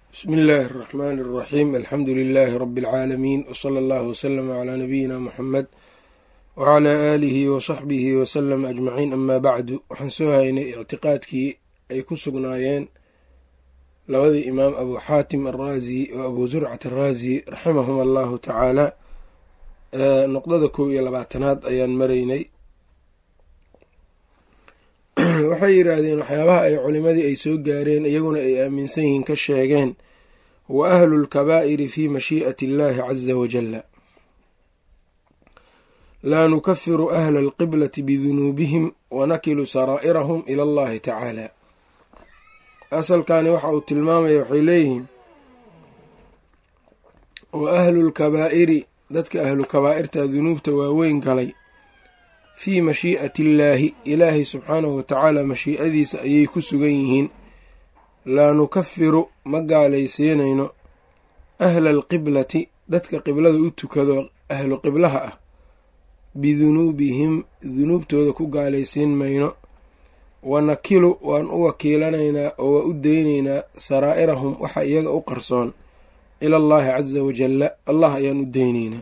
bsmi illaahi اraxmaani اraxiim alxamdu lilaahi rabi اlcaalamiin wsala allahu wslama calaa nabiyina muxamed wacalaa aalihi wasaxbihi wasalama ajmaciin amaa bacdu waxaan soo haynay ictiqaadkii ay ku sugnaayeen labadii imaam abu xaatim araazi oo abu zurcat araazi raximahum allahu tacaala noqdada kow iyo labaatanaad ayaan maraynay waxay yidhaahdeen waxyaabaha ay culimadii ay soo gaareen iyaguna ay aaminsan yihiin ka sheegeen wa ahlu lkabaa'iri fi mashii'ati illahi caza wajalla laa nukafiru ahla alqiblati bidunuubihim wanakilu saraa'irahum ila allahi tacaala asalkani waxa uu tilmaamaya waxay leeyihiin wa ahlu lkabaa'iri dadka ahlu kabaa'irta dunuubta waaweyn galay fii mashii'ati illaahi ilaahay subxaanahu watacaala mashii'adiisa ayay ku sugan yihiin laa nukafiru ma gaalaysiinayno ahla alqiblati dadka qiblada u tukado ahlu qiblaha ah bidunuubihim dunuubtooda ku gaalaysiin mayno wanakilu waan u wakiilanaynaa oo waa u deynaynaa saraa'irahum waxa iyaga u qarsoon ila allahi caza wajalla allah ayaan u deynaynaa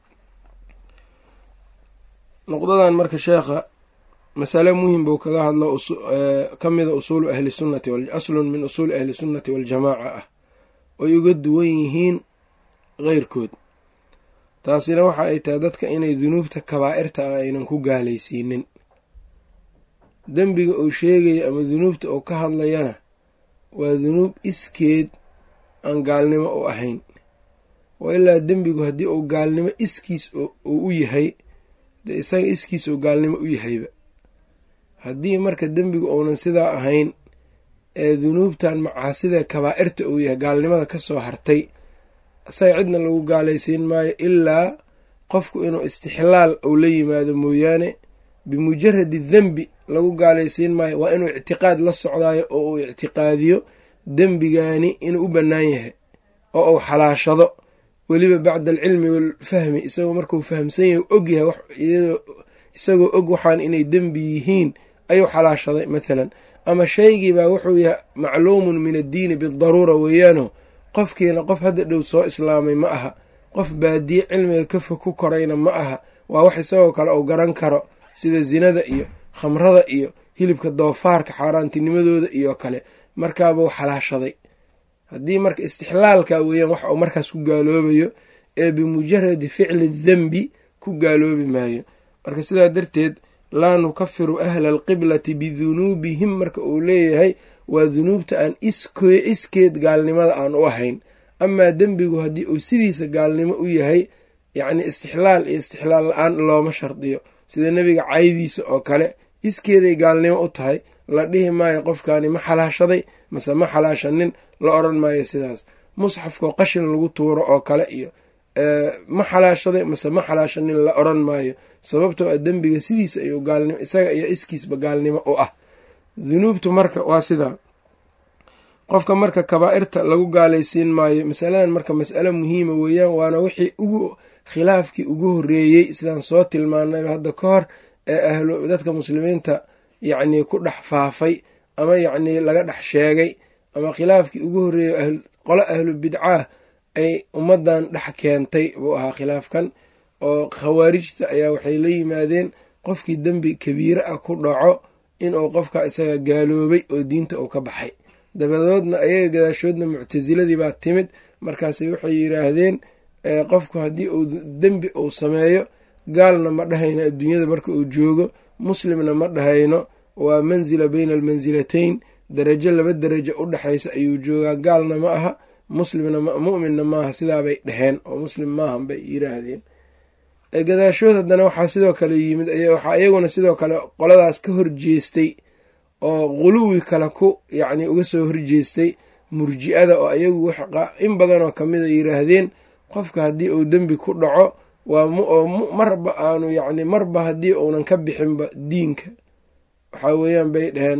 noqdadan marka sheekha masale muhim buu kaga hadlo ka mida usuulu ahli sunnati aslun min usuuli ahli sunnati waljamaaca ah oy uga duwan yihiin keyrkood taasina waxa ay tahay dadka inay dunuubta kabaa'irta ah aynan ku gaalaysiinin dembiga uu sheegaya ama dunuubta uu ka hadlayana waa dunuub iskeed aan gaalnimo u ahayn wa ilaa dembigu haddii uu gaalnimo iskiis uu u yahay dee isaga iskiis uu gaalnimo u yahayba haddii marka dembigu uunan sidaa ahayn ee dunuubtan macaasida kabaa'irta uu yahay gaalnimada ka soo hartay isaga cidna lagu gaalaysiin maayo ilaa qofku inuu istixlaal uu la yimaado mooyaane bimujaradi dembi lagu gaalaysiin maayo waa inuu ictiqaad la socdaayo oo uu ictiqaadiyo dembigani inuu u bannaan yahay oo uu xalaashado weliba bacda alcilmi waalfahmi isagoo markuu fahamsan yahay og yahay isagoo og waxaan inay dembi yihiin ayuu xalaashaday mathalan ama shaygiibaa wuxuu yahay macluumun min addiini bidaruura weeyaano qofkiina qof hadda dhow soo islaamay ma aha qof baadiye cilmiga kafa ku korayna ma aha waa wax isagoo kale uu garan karo sida zinada iyo khamrada iyo hilibka doofaarka xaaraantinimadooda iyo kale markaabuu xalaashaday haddii marka istixlaalka weeyaan waxa uu markaas ku gaaloobayo ee bimujaradi ficli dembi ku gaaloobi maayo marka sidaa darteed laa nukafiru ahla alqiblati bidunuubihim marka uu leeyahay waa dunuubta aan iskeed gaalnimada aan u ahayn amaa dembigu haddii uu sidiisa gaalnimo u yahay yacni istixlaal iyo istixlaal la-aan looma shardiyo sida nebiga caydiisa oo kale iskeeday gaalnimo u tahay la dhihi maayo qofkaani ma xalaashaday mase ma xalaashanin la odran maayo sidaas musxafkao qashin lagu tuuro oo kale iyo ma xalaashaday mase ma xalaashanin la odran maayo sababtoo a dembiga sidiisa ayuu gaalnimo isaga iyo iskiisba gaalnimo u ah dunuubtu marka waa sidaa qofka marka kabaa'irta lagu gaalaysiin maayo masaladan marka mas'alo muhiima weeyaan waana wixii ugu khilaafkii ugu horreeyey sidaan soo tilmaanayba hadda ka hor ee ahlu dadka muslimiinta yacnii ku dhex faafay ama yacnii laga dhex sheegay ama khilaafkii ugu horreeyey qolo ahlu bidcaah ay ummaddan dhex keentay buu ahaa khilaafkan oo khawaarijta ayaa waxay la yimaadeen qofkii dembi kabiire ah ku dhaco inuu qofka isaga gaaloobay oo diinta uu ka baxay dabadoodna ayaga gadaashoodna muctasiladii baa timid markaas waxay yidhaahdeen qofku haddii uu dembi uu sameeyo gaalna ma dhahayno adduunyada marka uu joogo muslimna ma dhahayno waa mansila bayna almansilatayn darajo laba darajo u dhexaysa ayuu joogaa gaalna ma aha muslimna mu'minna maaha sidaabay dheheen oo muslim maahan bay yiraahdeen gadaashood haddana waxaa sidoo kale yimid waxaa iyaguna sidoo kale qoladaas ka horjeestay oo quluwi kale ku yacni uga soo horjeestay murji-ada oo ayagu in badanoo kamida yiraahdeen qofka haddii uu dembi ku dhaco waa marba aanu yacni marba haddii uunan ka bixinba diinka waxaa weeyaan bay dheheen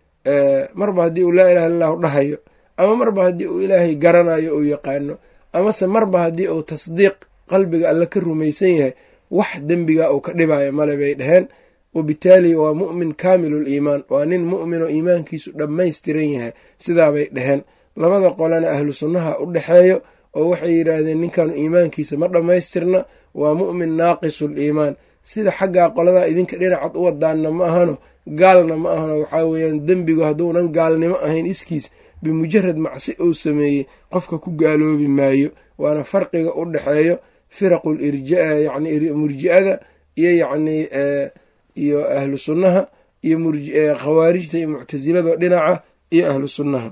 marba haddii uu laa ilaha illahu dhahayo ama marba haddii uu ilaahay garanayo uu yaqaano amase marba haddii uu tasdiiq qalbiga alle ka rumaysan yahay wax dembiga uu ka dhibayo male bay dheheen wabitaali waa mu'min kaamilu liimaan waa nin mu'minoo iimaankiisu dhammaystiran yahay sidaabay dheheen labada qolena ahlu sunnaha u dhexeeyo oo waxay yidhaahdeen ninkanu iimaankiisa ma dhammaystirna waa mu'min naaqisul iimaan sida xaggaa qoladaa idinka dhinacad u wadaanna ma ahano gaalna ma ahano waxaa weeyaan dembigu hadduunan gaalnimo ahayn iskiis bimujarad macsi uu sameeyey qofka ku gaaloobi maayo waana farqiga u dhexeeyo firaqul irja yani murji'ada iyo yacnii iyo ahlu sunnaha iyo khawaarijta iyo muctasilada dhinaca iyo ahlu sunnaha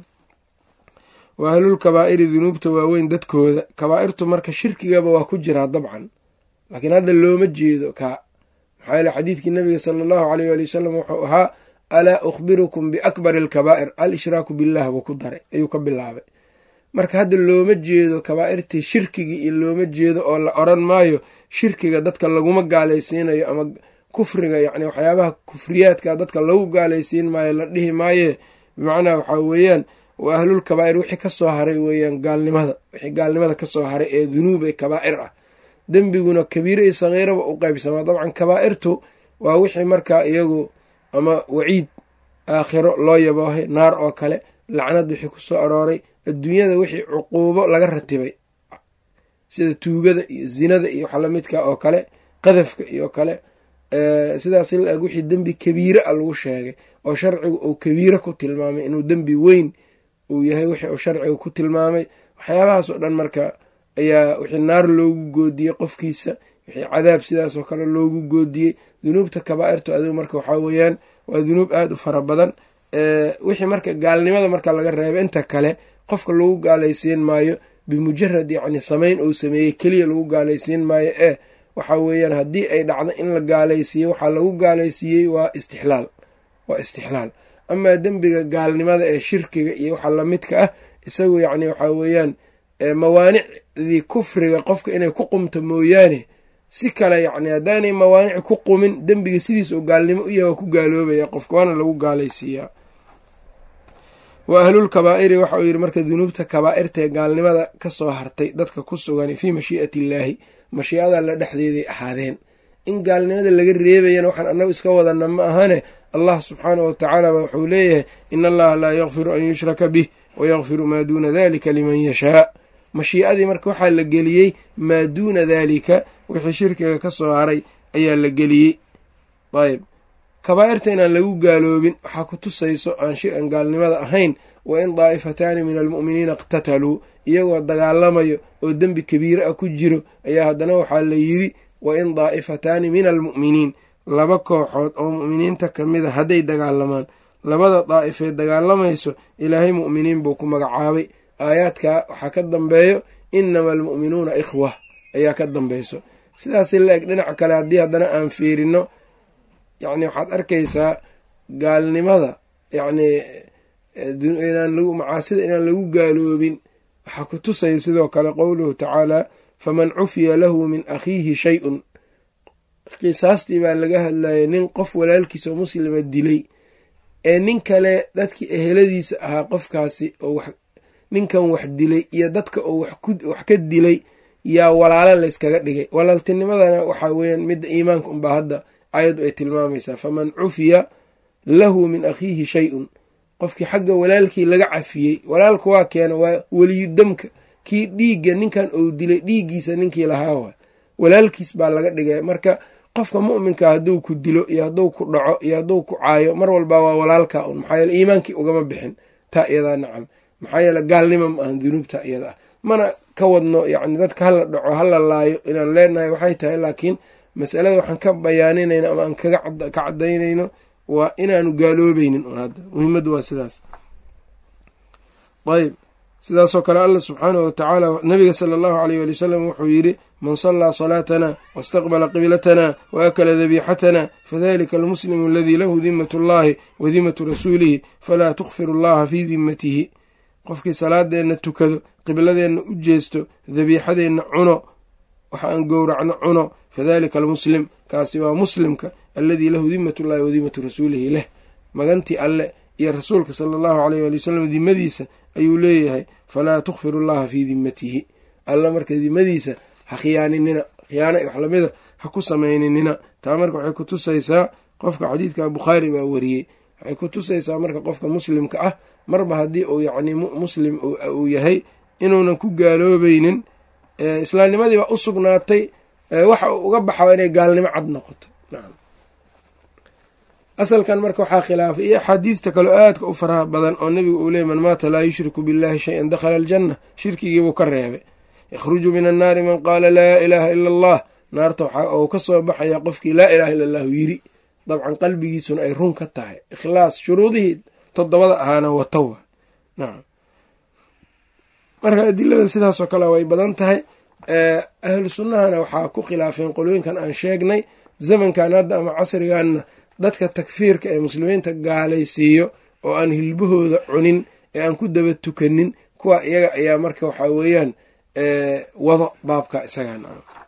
wa ahlul kabaa'iri dunuubta waaweyn dadkooda kabaa'irtu marka shirkigaba waa ku jiraa dabcan laakiin hadda looma jeedo kaa maxaa yeele xadiidkii nabiga sala allahu aleyh waali wasalam wuxuu ahaa alaa ukhbirukum biakbari alkabaa'ir al ishraaku billah buu ku daray ayuu ka bilaabay marka hadda looma jeedo kabaa'irtii shirkigii iyo looma jeedo oo la oran maayo shirkiga dadka laguma gaalaysiinayo ama kufriga yacni waxyaabaha kufriyaadka dadka lagu gaalaysiin maayo la dhihi maaye bimacnaa waxaa weeyaan waa ahlul kabaa'ir wixii ka soo haray weeyaan gaalnimada wixii gaalnimada ka soo haray ee dunuub ee kabaa'ir ah dembiguna kabiire iyo sagiiraba u qaybsamaa dabcan kabaa'irtu waa wixii markaa iyagu ama waciid aakhiro loo yaboohay naar oo kale lacnad wixii ku soo arooray adduunyada wixii cuquubo laga ratibay sida tuugada iyo zinada iyo waxa lamidka oo kale qadafka iyo kale sidaas la eg wixii dembi kabiire a lagu sheegay oo sharcigu uu kabiire ku tilmaamay inuu dembi weyn uu yahay wixii uu sharciga ku tilmaamay waxyaabahaas oo dhan marka ayaa wixii naar loogu goodiyey qofkiisa wixii cadaab sidaasoo kale loogu goodiyey dunuubta kabaa'irtu adigu marka waxaa weeyaan waa dunuub aada u fara badan wixii marka gaalnimada marka laga reebo inta kale qofka lagu gaalaysiin maayo bimujarad yacni samayn uu sameeyey keliya lagu gaalaysiin maayo ee waxaa weeyaan haddii ay dhacdo in la gaalaysiiye waxaa lagu gaalaysiiyey waa istixlaal waa istixlaal amaa dembiga gaalnimada ee shirkiga iyo waxa lamidka ah isagu yacni waxaa weeyaan mawaanicdii kufriga qofka inay ku qumto mooyaane si kale yacni haddaanay mawaanic ku qumin dembiga sidiis oo gaalnimo u yahay waa ku gaaloobaya qofka waana lagu gaalaysiiyaa wa ahlul kabaa'iri waxa uu yidhi marka dunuubta kabaa'irtaee gaalnimada ka soo hartay dadka ku sugan fii mashii'ati illaahi mashiicada alla dhexdeeday ahaadeen in gaalnimada laga reebayana waxaan annagu iska wadana ma ahane allah subxaanah wa tacaala ba wuxuu leeyahay in allaha laa yakfiru an yushraka bih wayakfiru maa duuna dalika liman yashaa mashiicadii marka waxaa la geliyey maa duuna daalika wixii shirkiga ka soo haray ayaa la geliyey ayb kabaa'irta inaan lagu gaaloobin waxaa ku tusayso aan shir-an gaalnimada ahayn wa in daa'ifataani min almu'miniina iqtataluu iyagoo dagaalamayo oo dembi kabiire ah ku jiro ayaa haddana waxaa la yidhi wa in daa'ifataani min almu'miniin laba kooxood oo mu'miniinta ka mid a hadday dagaalamaan labada daa'ifee dagaalamayso ilaahay mu'miniin buu ku magacaabay aayaadkaa waxaa ka dambeeyo inama almu'minuuna ikhwa ayaa ka dambeyso sidaasi la eg dhinaca kale haddii haddana aan fiirino yacni waxaad arkaysaa gaalnimada yacnii inaan lagu macaasida inaan lagu gaaloobin waxaa ku tusaya sidoo kale qowluhu tacaalaa faman cufiya lahu min akhiihi shay-un qisaastii baa laga hadlayay nin qof walaalkiisa oo muslima dilay ee nin kale dadkii eheladiisa ahaa qofkaasi oo ninkan wax dilay iyo dadka oo wax ka dilay yaa walaalo layskaga dhigay walaaltinimadana waxaa weeyaan midda iimaanka unbaa hadda ayaddu ay tilmaamaysaa faman cufiya lahu min akhiihi shay-un qofkii xagga walaalkii laga cafiyey walaalka waa keena waa weliyu damka kii dhiigga ninkan ou dilay dhiiggiisa ninkii lahaa waa walaalkiis baa laga dhigay marka qofka mu'minka hadduu ku dilo iyo hadduu ku dhaco iyo hadduu ku caayo mar walba waa walaalka un maxaa yeele iimaankii ugama bixin taa iyadaa nacam maxaa yeele gaalnima ma ahan dunuubta iyada ah mana ka wadno yacni dadka hala dhaco hala laayo inaan leenahay waxay tahay laakiin masalada waxaan ka bayaaninayno ama aan kaga ka cadaynayno waa inaanu gaaloobeynin un hadda muhiimaddu waa sidaas ayb sidaasoo kale alla subxaanahu watacaala nabiga sala allahu aleyh wali wasalam wuxuu yidhi man sallaa salaatana wastaqbala qiblatana waakala dabiixatana fadalika almuslimu aladii lahu dimat allahi wa dimatu rasuulihi falaa tukfiru allaha fii dimatihi qofkii salaadeenna tukado qibladeenna u jeesto dabiixadeenna cuno waxa aan gowracno cuno fadalika almuslim kaasi waa muslimka alladii lahu dimat ullahi wa dimatu rasuulihi leh magantii alle iyo rasuulka sala allahu aleyh wali wasalam dimadiisa ayuu leeyahay falaa tukfiru allaha fii dimatihi alla marka dimadiisa ha khiyaaninina khiyaana wax lamida ha ku samayninina taa marka waxay ku tusaysaa qofka xadiidka bukhaari baa wariyey waxay ku tusaysaa marka qofka muslimka ah marba haddii uu yacni muslim uu yahay inuunan ku gaaloobaynin islaamnimadii baa u sugnaatay waxa uu uga baxaa inay gaalnimo cad noqoto nacam asalkan marka waxaa khilaafay iyo axaadiidta kaleo aadka u faraha badan oo nebigu uu leeyay man maata laa yushriku billahi shay-an dakhala aljanna shirkigiibuu ka reebay yakhruju min annaari man qaala laa ilaaha ila allah naarta waxa uu ka soo baxaya qofkii laa ilaha illa allahu yiri dabcan qalbigiisuna ay run ka tahay ikhlaas shuruudihii toddobada ahaana watowa nacam marka adilada sidaasoo kale way badan tahay ahlu sunnahana waxaa ku khilaafeen qolooyinkan aan sheegnay zamankan hadda ama casriganna dadka takfiirka ee muslimiinta gaalaysiiyo oo aan hilbahooda cunin ee aan ku daba tukanin kuwa iyaga ayaa marka waxaa weeyaan wado baabka isagan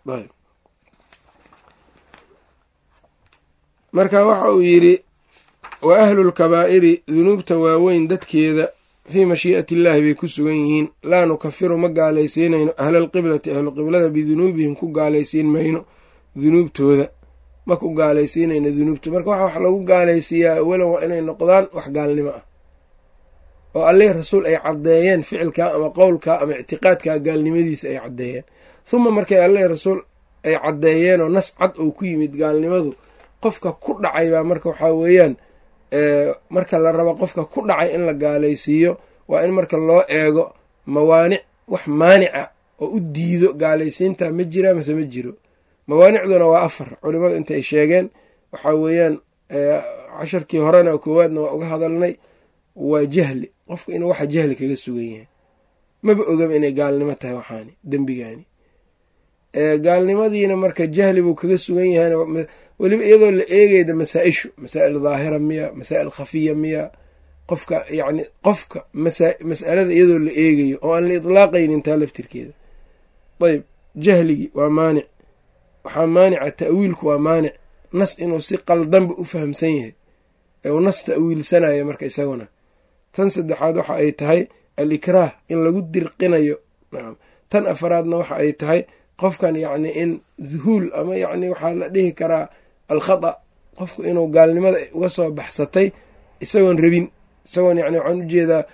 marka waxa uu yidhi wa ahlu lkabaa'iri dunuubta waaweyn dadkeeda fii mashii'ati illaahi bay ku sugan yihiin laa nukafiru ma gaalaysiinayno ahlalqiblati ahluqiblada bidunuubihim ku gaalaysiin mayno dunuubtooda ma ku gaalaysiinayno dunuubta marka waxa wax lagu gaalaysiiyaa awalan waa inay noqdaan wax gaalnimo ah oo alleh rasuul ay caddeeyeen ficilkaa ama qowlkaa ama ictiqaadkaa gaalnimadiisa ay caddeeyeen huma markay alleh rasuul ay caddeeyeenoo nas cad oo ku yimid gaalnimadu qofka ku dhacay baa marka waxaa weeyaan marka la rabo qofka ku dhacay in la gaalaysiiyo waa in marka loo eego mawaanic wax maanica oo u diido gaalaysiinta ma jira mase ma jiro mawaanicduna waa afar culimadu inta ay sheegeen waxaa weeyaan casharkii horena koowaadna waa uga hadalnay waa jahli qofka inuu waxa jahli kaga sugan yahay maba ogaba inay gaalnimo tahay waxaani dembigaani gaalnimadiina marka jahli buu kaga sugan yahay weliba iyadoo la eegayda masaa-ishu masaa'il daahira miya masaa'il khafiya miya qofka yacni qofka mas'alada iyadoo la eegayo oo aan la itlaaqaynin taa laftirkeeda ayb jahligii waa maanic waxaa maanica ta'wiilku waa maanic nas inuu si qaldanba u fahamsan yahay ee uu nas ta'wiilsanayo marka isaguna tan saddexaad waxa ay tahay alikraah in lagu dirqinayo nacam tan afaraadna waxa ay tahay qofkan yacni in duhuul ama yacni waxaa la dhihi karaa alkhata qofku inuu gaalnimada uga soo baxsatay isagoon rabin isagoon yani waxaan ujeedaa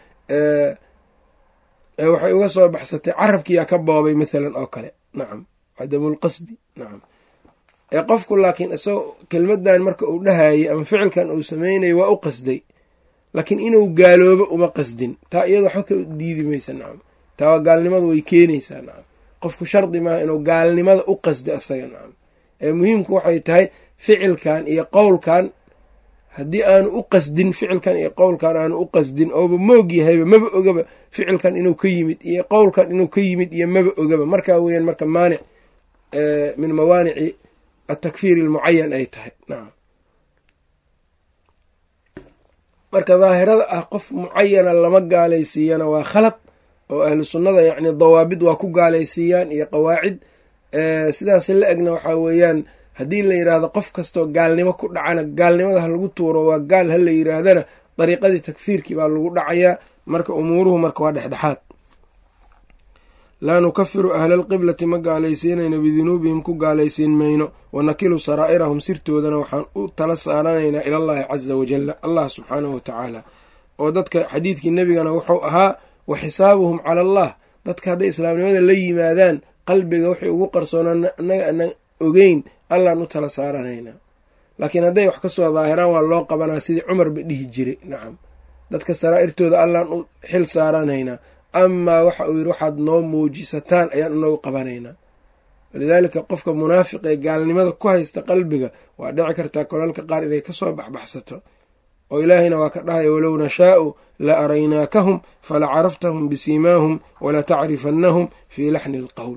waxay uga soo baxsatay carabkiyaa ka boobay mathalan oo kale nacam cadamulqasdi nacam ee qofku laakiin isagoo kelmadan marka uu dhahayay ama ficilkan uu sameynaya waa u qasday laakiin inuu gaaloobo uma qasdin taa iyada waxba ka diidi maysa nacam taa waa gaalnimada way keenaysaa nacam qofku shardi maaha inuu gaalnimada u qasdo asaga nacam ee muhiimku waxay tahay ficilkan iyo qowlkan haddii aanu u qasdin ficilkan iyo qowlkan aanu u qasdin ooba moog yahayba maba ogaba ficilkan inuu ka yimid iyo qowlkan inuu ka yimid iyo maba ogaba markaa weeyaan marka maanic min mawaanici atakfiir almucayan ay tahay nacam marka daahirada ah qof mucayana lama gaalaysiiyana waa khalad oo ahlu sunnada yacni dawaabid waa ku gaalaysiiyaan iyo qawaacid sidaas la egna waxaa weeyaan haddii la yidhaahdo qof kastoo gaalnimo ku dhacana gaalnimada ha lagu tuuro waa gaal ha la yidhaahdana dariiqadii takfiirkii baa lagu dhacayaa marka umuuruhu marka waa dhexdhexaad laa nukafiru ahla alqiblati ma gaalaysiinayno bidunuubihim ku gaalaysiin mayno wanakilu saraa'irahum sirtoodana waxaan u tala saaranaynaa ilallaahi casa wajalla allah subxaanahu wa tacaala oo dadka xadiidkii nebigana wuxuu ahaa wa xisaabuhum cala allah dadka hadday islaamnimada la yimaadaan qalbiga waxay ugu qarsoonaan annaga aanan ogeyn allaan u tala saaranaynaa laakiin hadday wax ka soo daahiraan waa loo qabanaa sidii cumarba dhihi jiray nacam dadka saraa'irtooda allaan u xil saaranaynaa amaa waxa uu yidhi waxaad noo muujisataan ayaan inoogu qabanaynaa walidaalika qofka munaafiq ee gaalnimada ku haysta qalbiga waa dhici kartaa kolalka qaar inay kasoo baxbaxsato oo ilaahayna waa ka dhahaya walow nashaa'u la araynaakahum fala caraftahum bisiimaahum wala tacrifannahum fii laxni alqowl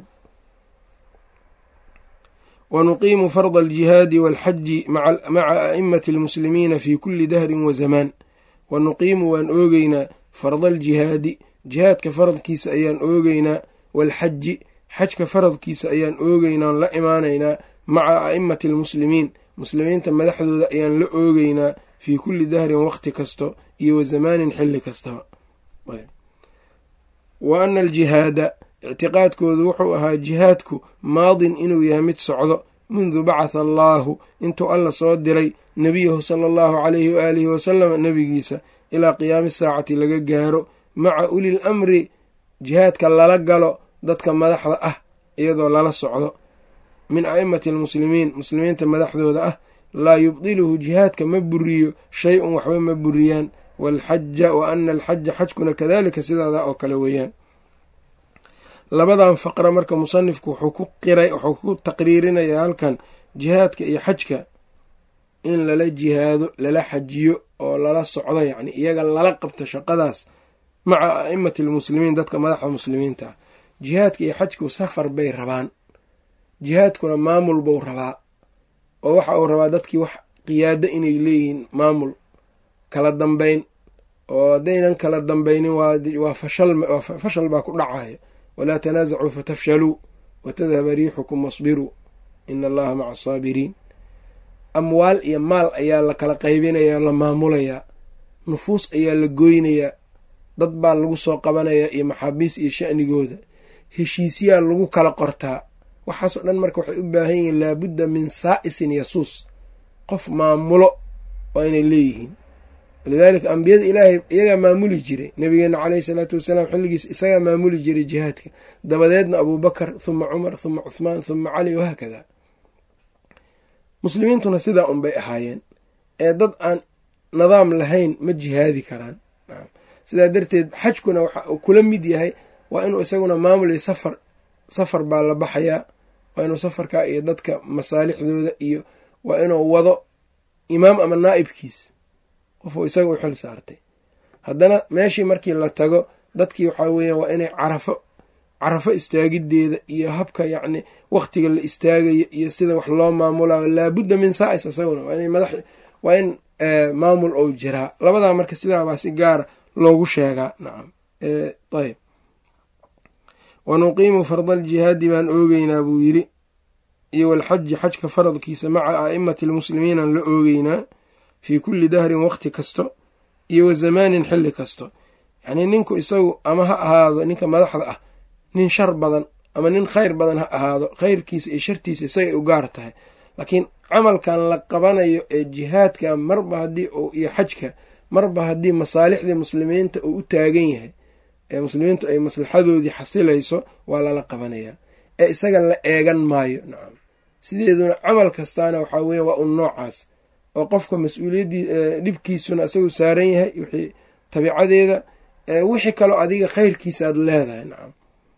wanuqiimu farda aljihaadi walxaji maca a'imati almuslimiina fi kuli dahrin wa zamaan wanuqiimu waan oogeynaa farda aljihaadi jihaadka faradkiisa ayaan oogeynaa walxaji xajka faradkiisa ayaan oogeynaa on la imaanaynaa maca a'imati almuslimiin muslimiinta madaxdooda ayaan la oogeynaa fii kulli dahrin waqti kasto iyo wa zamaanin xilli kastaba wa ana aljihaada ictiqaadkoodu wuxuu ahaa jihaadku maadin inuu yahay mid socdo mundu bacatha allaahu intuu alla soo diray nebiyahu sala allahu calayhi waaalihi wasalam nebigiisa ilaa qiyaami saacati laga gaaro maca ulil amri jihaadka lala galo dadka madaxda ah iyadoo lala socdo min a'imati almuslimiin muslimiinta madaxdooda ah laa yubdiluhu jihaadka ma buriyo shay-un waxba ma buriyaan waalxaja wa ana alxaja xajkuna kadalika sidaada oo kale weeyaan labadan faqra marka musanifku wuxuu ku qiray wuxuu ku taqriirinayaa halkan jihaadka iyo xajka in lala jihaado lala xajiyo oo lala socdo yacni iyaga lala qabto shaqadaas maca a'imati almuslimiin dadka madaxda muslimiinta ah jihaadka iyo xajku safar bay rabaan jihaadkuna maamul buu rabaa oo waxa uu rabaa dadkii wax qiyaado inay leeyihiin maamul kala dambeyn oo haddaynan kala dambaynin waa fashal baa ku dhacaya walaa tanaasacuu fatafshaluu watadhaba riixukum wasbiruu ina allaha maca asaabiriin amwaal iyo maal ayaa la kala qaybinayaa la maamulayaa nufuus ayaa la goynayaa dad baa lagu soo qabanayaa iyo maxaabiis iyo sha'nigooda heshiisyaa lagu kala qortaa waxaasoo dhan marka waxay u baahan yihiin laabudda min saa'isin yasuus qof maamulo waa inay leeyihiin walidaalika ambiyada ilaahay iyagaa maamuli jiray nabigeena caleyhi salaatu wasalaam xilligiis isagaa maamuli jiray jihaadka dabadeedna abuubakar huma cumar huma cuthmaan huma cali wahaakada muslimiintuna sidaa unbay ahaayeen ee dad aan nidaam lahayn ma jihaadi karaan sidaa darteed xajkuna waxa uu kula mid yahay waa inuu isaguna maamul iyo safar safar baa la baxayaa waa inuu safarka iyo dadka masaalixdooda iyo waa inuu wado imaam ama naa'ibkiis qofuu isaga u xil saartay haddana meeshii markii la tago dadkii waxaa weeyaan waa inay carafo carafo istaagideeda iyo habka yacni wakhtiga la istaagayo iyo sida wax loo maamulayo laabudda min saa'is isaguna waa inay madax waa in maamul ou jiraa labadaa marka sidaabaa si gaara loogu sheegaa nacam ayb wanuqiimu farda aljihaadi baan oogeynaa buu yidhi iyo walxaji xajka faradkiisa maca a'imati almuslimiinaan la oogeynaa fii kulli dahrin waqti kasto iyo wa zamaanin xilli kasto yacnii ninku isagu ama ha ahaado ninka madaxda ah nin shar badan ama nin khayr badan ha ahaado khayrkiisa iyo shartiisa isagay u gaar tahay laakiin camalkan la qabanayo ee jihaadka marba haddii iyo xajka marba haddii masaalixdii muslimiinta uu u taagan yahay ee muslimiintu ay maslaxadoodii xasilayso waa lala qabanayaa ee isaga la eegan maayo nacam sideeduna camal kastaana waxaa weya waa un noocaas oo qofka mas-uuliyaddii dhibkiisuna isagu saaran yahay wixii tabiicadeeda wixii kaloo adiga khayrkiisa aad leedahay nacam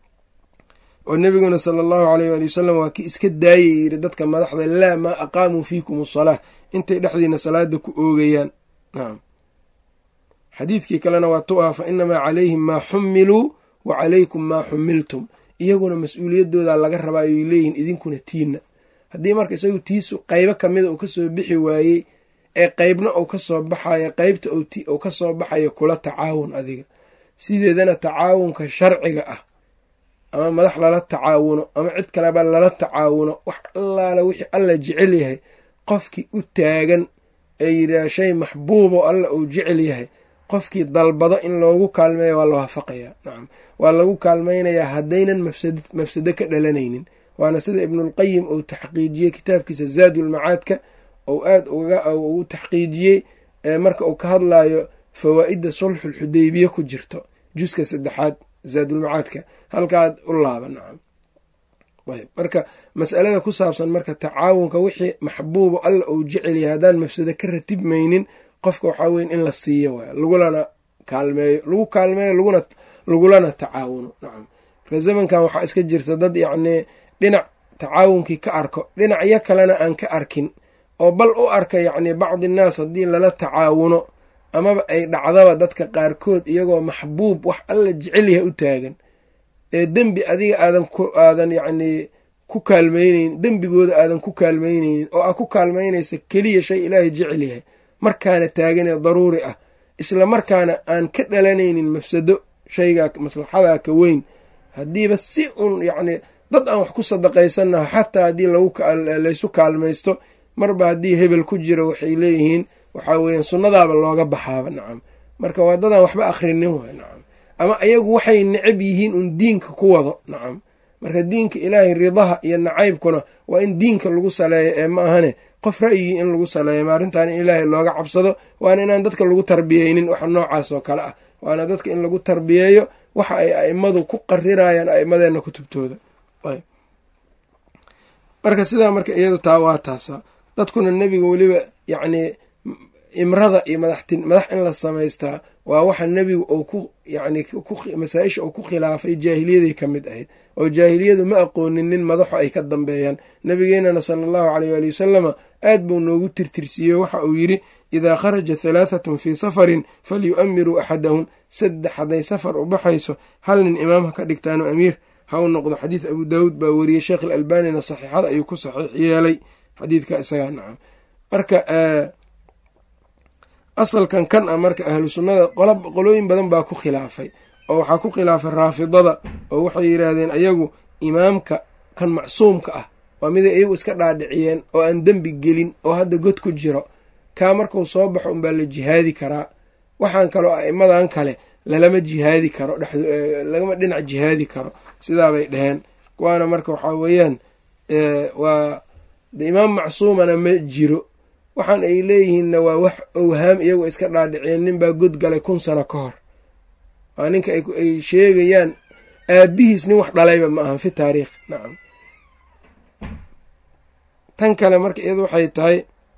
oo nebiguna sala allahu aleyh waali wasalam waa kii iska daayay yiri dadka madaxda laa maa aqaamuu fiikum asalaa intay dhexdiina salaada ku oogayaan nacam xadiidkii kalena waa tu ah fa inamaa calayhim maa xumiluu wa calaykum maa xumiltum iyaguna mas-uuliyadooda laga rabaa ay leeyihiin idinkuna tiinna haddii marka isagu tiisu qaybo kamida uu kasoo bixi waayey ee qeybna uu kasoo baxayo qeybta uu kasoo baxayo kula tacaawun adiga sideedana tacaawunka sharciga ah ama madax lala tacaawuno ama cid kaleba lala tacaawuno wax allaala wixii alla jecel yahay qofkii u taagan ee yidhaah shay maxbuubo alla uu jecel yahay qofkii dalbado in loogu kaalmeeya waa la waafaqayaa nacam waa lagu kaalmaynayaa haddaynan mafsado ka dhalanaynin waana sida ibnulqayim uu taxqiijiyey kitaabkiisa zaadulmacaadka ou aad u taxqiijiyey marka uu ka hadlayo fawaa'idda sulxulxudaybiye ku jirto juska saddexaad zaadulmacaadka halkaad u laaba nacam ayb marka masalada ku saabsan marka tacaawunka wixii maxbuubo alla uu jecel yahay haddaan mafsado ka ratibmaynin qofka waxaa weyn in la siiyo waay lagulana kaalmeeyo lagu kaalmeeyo laguna lagulana tacaawuno nacam marka zamankan waxaa iska jirta dad yacnii dhinac tacaawunkii ka arko dhinacyo kalena aan ka arkin oo bal u arka yacnii bacdi innaas haddii lala tacaawuno amaba ay dhacdaba dadka qaarkood iyagoo maxbuub wax alla jecel yahay u taagan ee dembi adiga aadan aadan yacnii ku kaalmayneyn dembigooda aadan ku kaalmayneynin oo aa ku kaalmaynaysa keliya shay ilaahay jecel yahay markaana taaganee daruuri ah isla markaana aan ka dhalanaynin mafsado shaygaa maslaxadaa ka weyn haddiiba si un yacnii dad aan wax ku sadaqaysanaho xataa haddii laysu kaalmaysto marba haddii hebel ku jiro waxay leeyihiin waxaa weeyaan sunnadaaba looga baxaaba nacam marka waa dadaan waxba akhrinin waay nacam ama ayagu waxay necab yihiin un diinka ku wado nacam marka diinka ilaahay ridaha iyo nacaybkuna waa in diinka lagu saleeyo ee ma ahane qof ra'yigii in lagu saleeyo arrintan in ilaahay looga cabsado waana inaan dadka lagu tarbiyeynin waxa noocaas oo kale ah waana dadka in lagu tarbiyeeyo waxa ay a'immadu ku qarirayaan a'immadeenna kutubtooda marka sidaa marka iyadu taa waa taasa dadkuna nebiga weliba yacnii imrada iyo madaxtin madax in la samaystaa waa waxa nebigu uu ku yacni masaa-isha uu ku khilaafay jaahiliyaday ka mid ahayd oo jaahiliyadu ma aqoonin nin madaxo ay ka dambeeyaan nabigeenana sala allahu caleyh waali wasalama aad buu noogu tirtirsiiyey waxa uu yidhi idaa kharaja halaahatun fii safarin falyu'amiruu axadahum saddex hadday safar u baxayso hal nin imaam ha ka dhigtaano amiir ha u noqdo xadiid abu daawuud baa weriyey sheekh alalbanina saxiixada ayuu ku saxiix yeelay xadiidka isagaa nacam marka asalkan kan ah marka ahlu sunnada qolooyin badan baa ku khilaafay oo waxaa ku khilaafay raafidada oo waxay yidhaahdeen ayagu imaamka kan macsuumka ah waa miday iyagu iska dhaadhiciyeen oo aan dembi gelin oo hadda god ku jiro kaa markuu soo baxo unbaa la jihaadi karaa waxaan kaloo a'immadan kale lalama jihaadi karo lagama dhinac jihaadi karo sidaabay dheheen kuwaana marka waxaa weeyaan waa de imaam macsuumana ma jiro waxaan ay leeyihiinna waa wax owhaam iyagoo iska dhaadhiciyeen ninbaa god galay kun sano ka hor waa ninka ay sheegayaan aabihiis nin wax dhalayba ma ahan fi taariikh nacam tan kale marka iyadu waxay tahay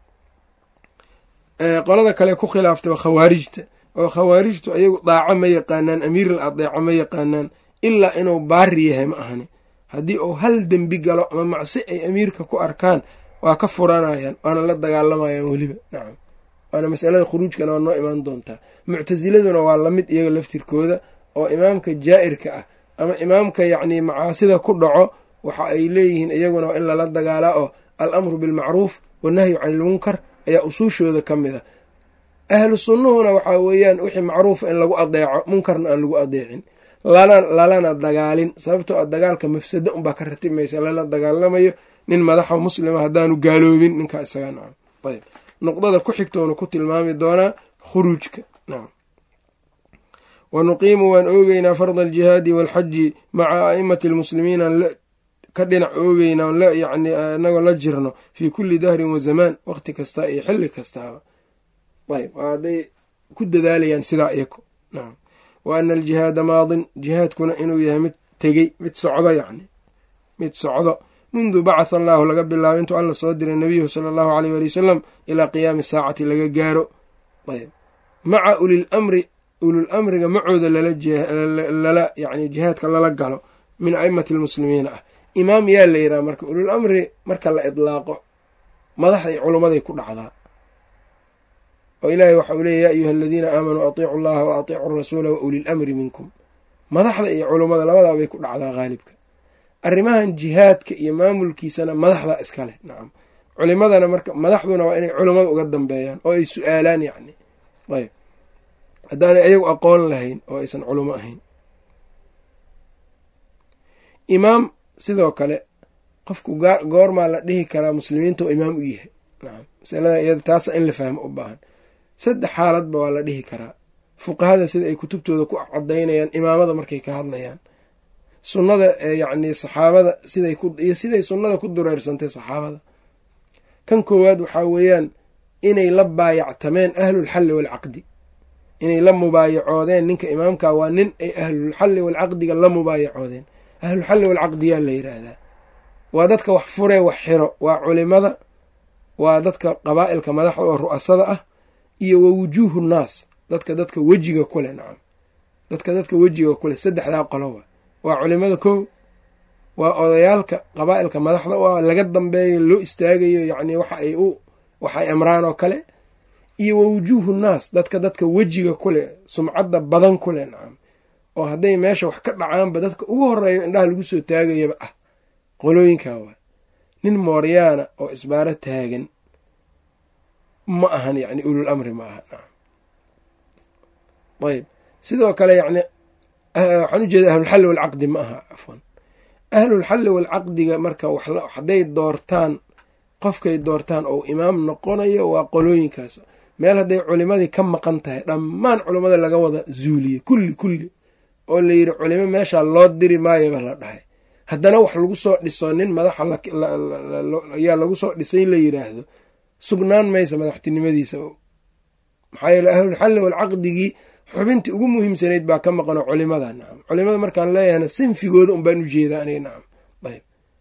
qolada kale ku khilaaftay waa khawaarijta oo khawaarijtu ayagu daaco ma yaqaanaan amiiral adeeco ma yaqaanaan ilaa inuu baari yahay ma ahani haddii uu hal dembi galo ama macsi ay amiirka ku arkaan waa ka furanayaan waana la dagaalamayaan weliba nacam waana masalada khuruujkana waa noo imaan doontaa muctasiladuna waa lamid iyaga laftirkooda oo imaamka jaa'irka ah ama imaamka yacnii macaasida ku dhaco waxa ay leeyihiin iyaguna waa in lala dagaalaa oo al amru bilmacruuf wannahyu cani ilmunkar ayaa usuushooda ka mid a ahlu sunnuhuna waxaa weeyaan wixii macruufa in lagu adeeco munkarna aan lagu adeecin lalana dagaalin sababtoo a dagaalka mafsado unbaa ka ratimaysa lala dagaalamayo nin madaxa muslima haddaanu gaaloobin ninkaa isaga nacam ayb nuqdada ku xigtoona ku tilmaami doonaa khuruujka nacam wa nuqiimu waan oogeynaa farda aljihaadi waalxaji maca a'imati almuslimiin aan ka dhinac oogeynaa on yani inagoo la jirno fii kulli dahrin wa zamaan waqti kasta iyo xilli kastaaba ayb hadday ku dadaalayaan sidaa iyako nacam wa ana aljihaada maadin jihaadkuna inuu yahay mid tegey mid socdo yacni mid socdo mundu bacatha allaahu laga bilaabo intuu alla soo diray nabiyahu sala allahu aleyh waali wasalam ilaa qiyaami saacati laga gaaro ayb maca ulil amri ulul amriga macooda lala yani jihaadka lala galo min a'imati almuslimiina ah imaam yaa la yidhaha marka ulul amri marka la idlaaqo madaxda iyo culummaday ku dhacdaa oo ilaahay waxa uu leeya ya ayuha aladiina aamanuu atiicu allaha wa atiicu rasuula wa ulil amri minkum madaxda iyo culummada labadaa bay ku dhacdaa haalibka arrimahan jihaadka iyo maamulkiisana madaxdaa iska leh nacam culimadana marka madaxduna waa inay culummada uga dambeeyaan oo ay su-aalaan yacni ayb haddaanay ayagu aqoon lahayn oo aysan culumo ahayn imaam sidoo kale qofku goormaa la dhihi karaa muslimiinta oo imaam u yahay nacam masalada iyada taasa in la fahmo u baahan saddex xaaladba waa la dhihi karaa fuqahada sida ay kutubtooda ku cadaynayaan imaamada markay ka hadlayaan sunnada yacni saxaabada siday iyo siday sunnada ku dureersantay saxaabada kan koowaad waxaa weeyaan inay la baayactameen ahlulxalli waalcaqdi inay la mubaayacoodeen ninka imaamka waa nin ay ahlulxalli waalcaqdiga la mubaayacoodeen ahlulxalli waalcaqdiyaa la yidhaahdaa waa dadka wax furee wax xiro waa culimada waa dadka qabaa'ilka madaxda oo ru'asada ah iyo wa wujuuhu nnaas dadka dadka wejiga kuleh nacam dadka dadka wejiga kuleh saddexdaa qolo wa waa culimada kow waa odayaalka qabaa'ilka madaxda u laga dambeeyo loo istaagayo yacni waxa ay u waxay amraan oo kale iyo wa wujuuhu nnaas dadka dadka wejiga kuleh sumcadda badan kuleh nacam oo hadday meesha wax ka dhacaanba dadka ugu horeeyo indhaha lagu soo taagayaba ah qolooyinkaa waa nin mooryaana oo isbaaro taagan ma ahan yacni ulul amri ma aha nacam ayb sidoo kale yacni waxaan u jeeda ahlulxalli walcaqdi ma aha cafwan ahlulxalli walcaqdiga marka hadday doortaan qofkay doortaan oo imaam noqonayo waa qolooyinkaas meel hadday culimadii ka maqan tahay dhammaan culimmada laga wada zuuliye kulli kulli oo la yidhi culimo meeshaa loo diri maayaba la dhahay haddana wax lagu soo dhiso nin madaxa ayaa lagu soo dhisay la yidhaahdo sugnaan maysa madaxtinimadiisa maxaa yeele ahlulxalli walcaqdigii xubintii ugu muhiimsanayd baa ka maqano culimada nacam culimada markaan leeyahna sinfigooda un baan ujeedaa aniga nacam ayb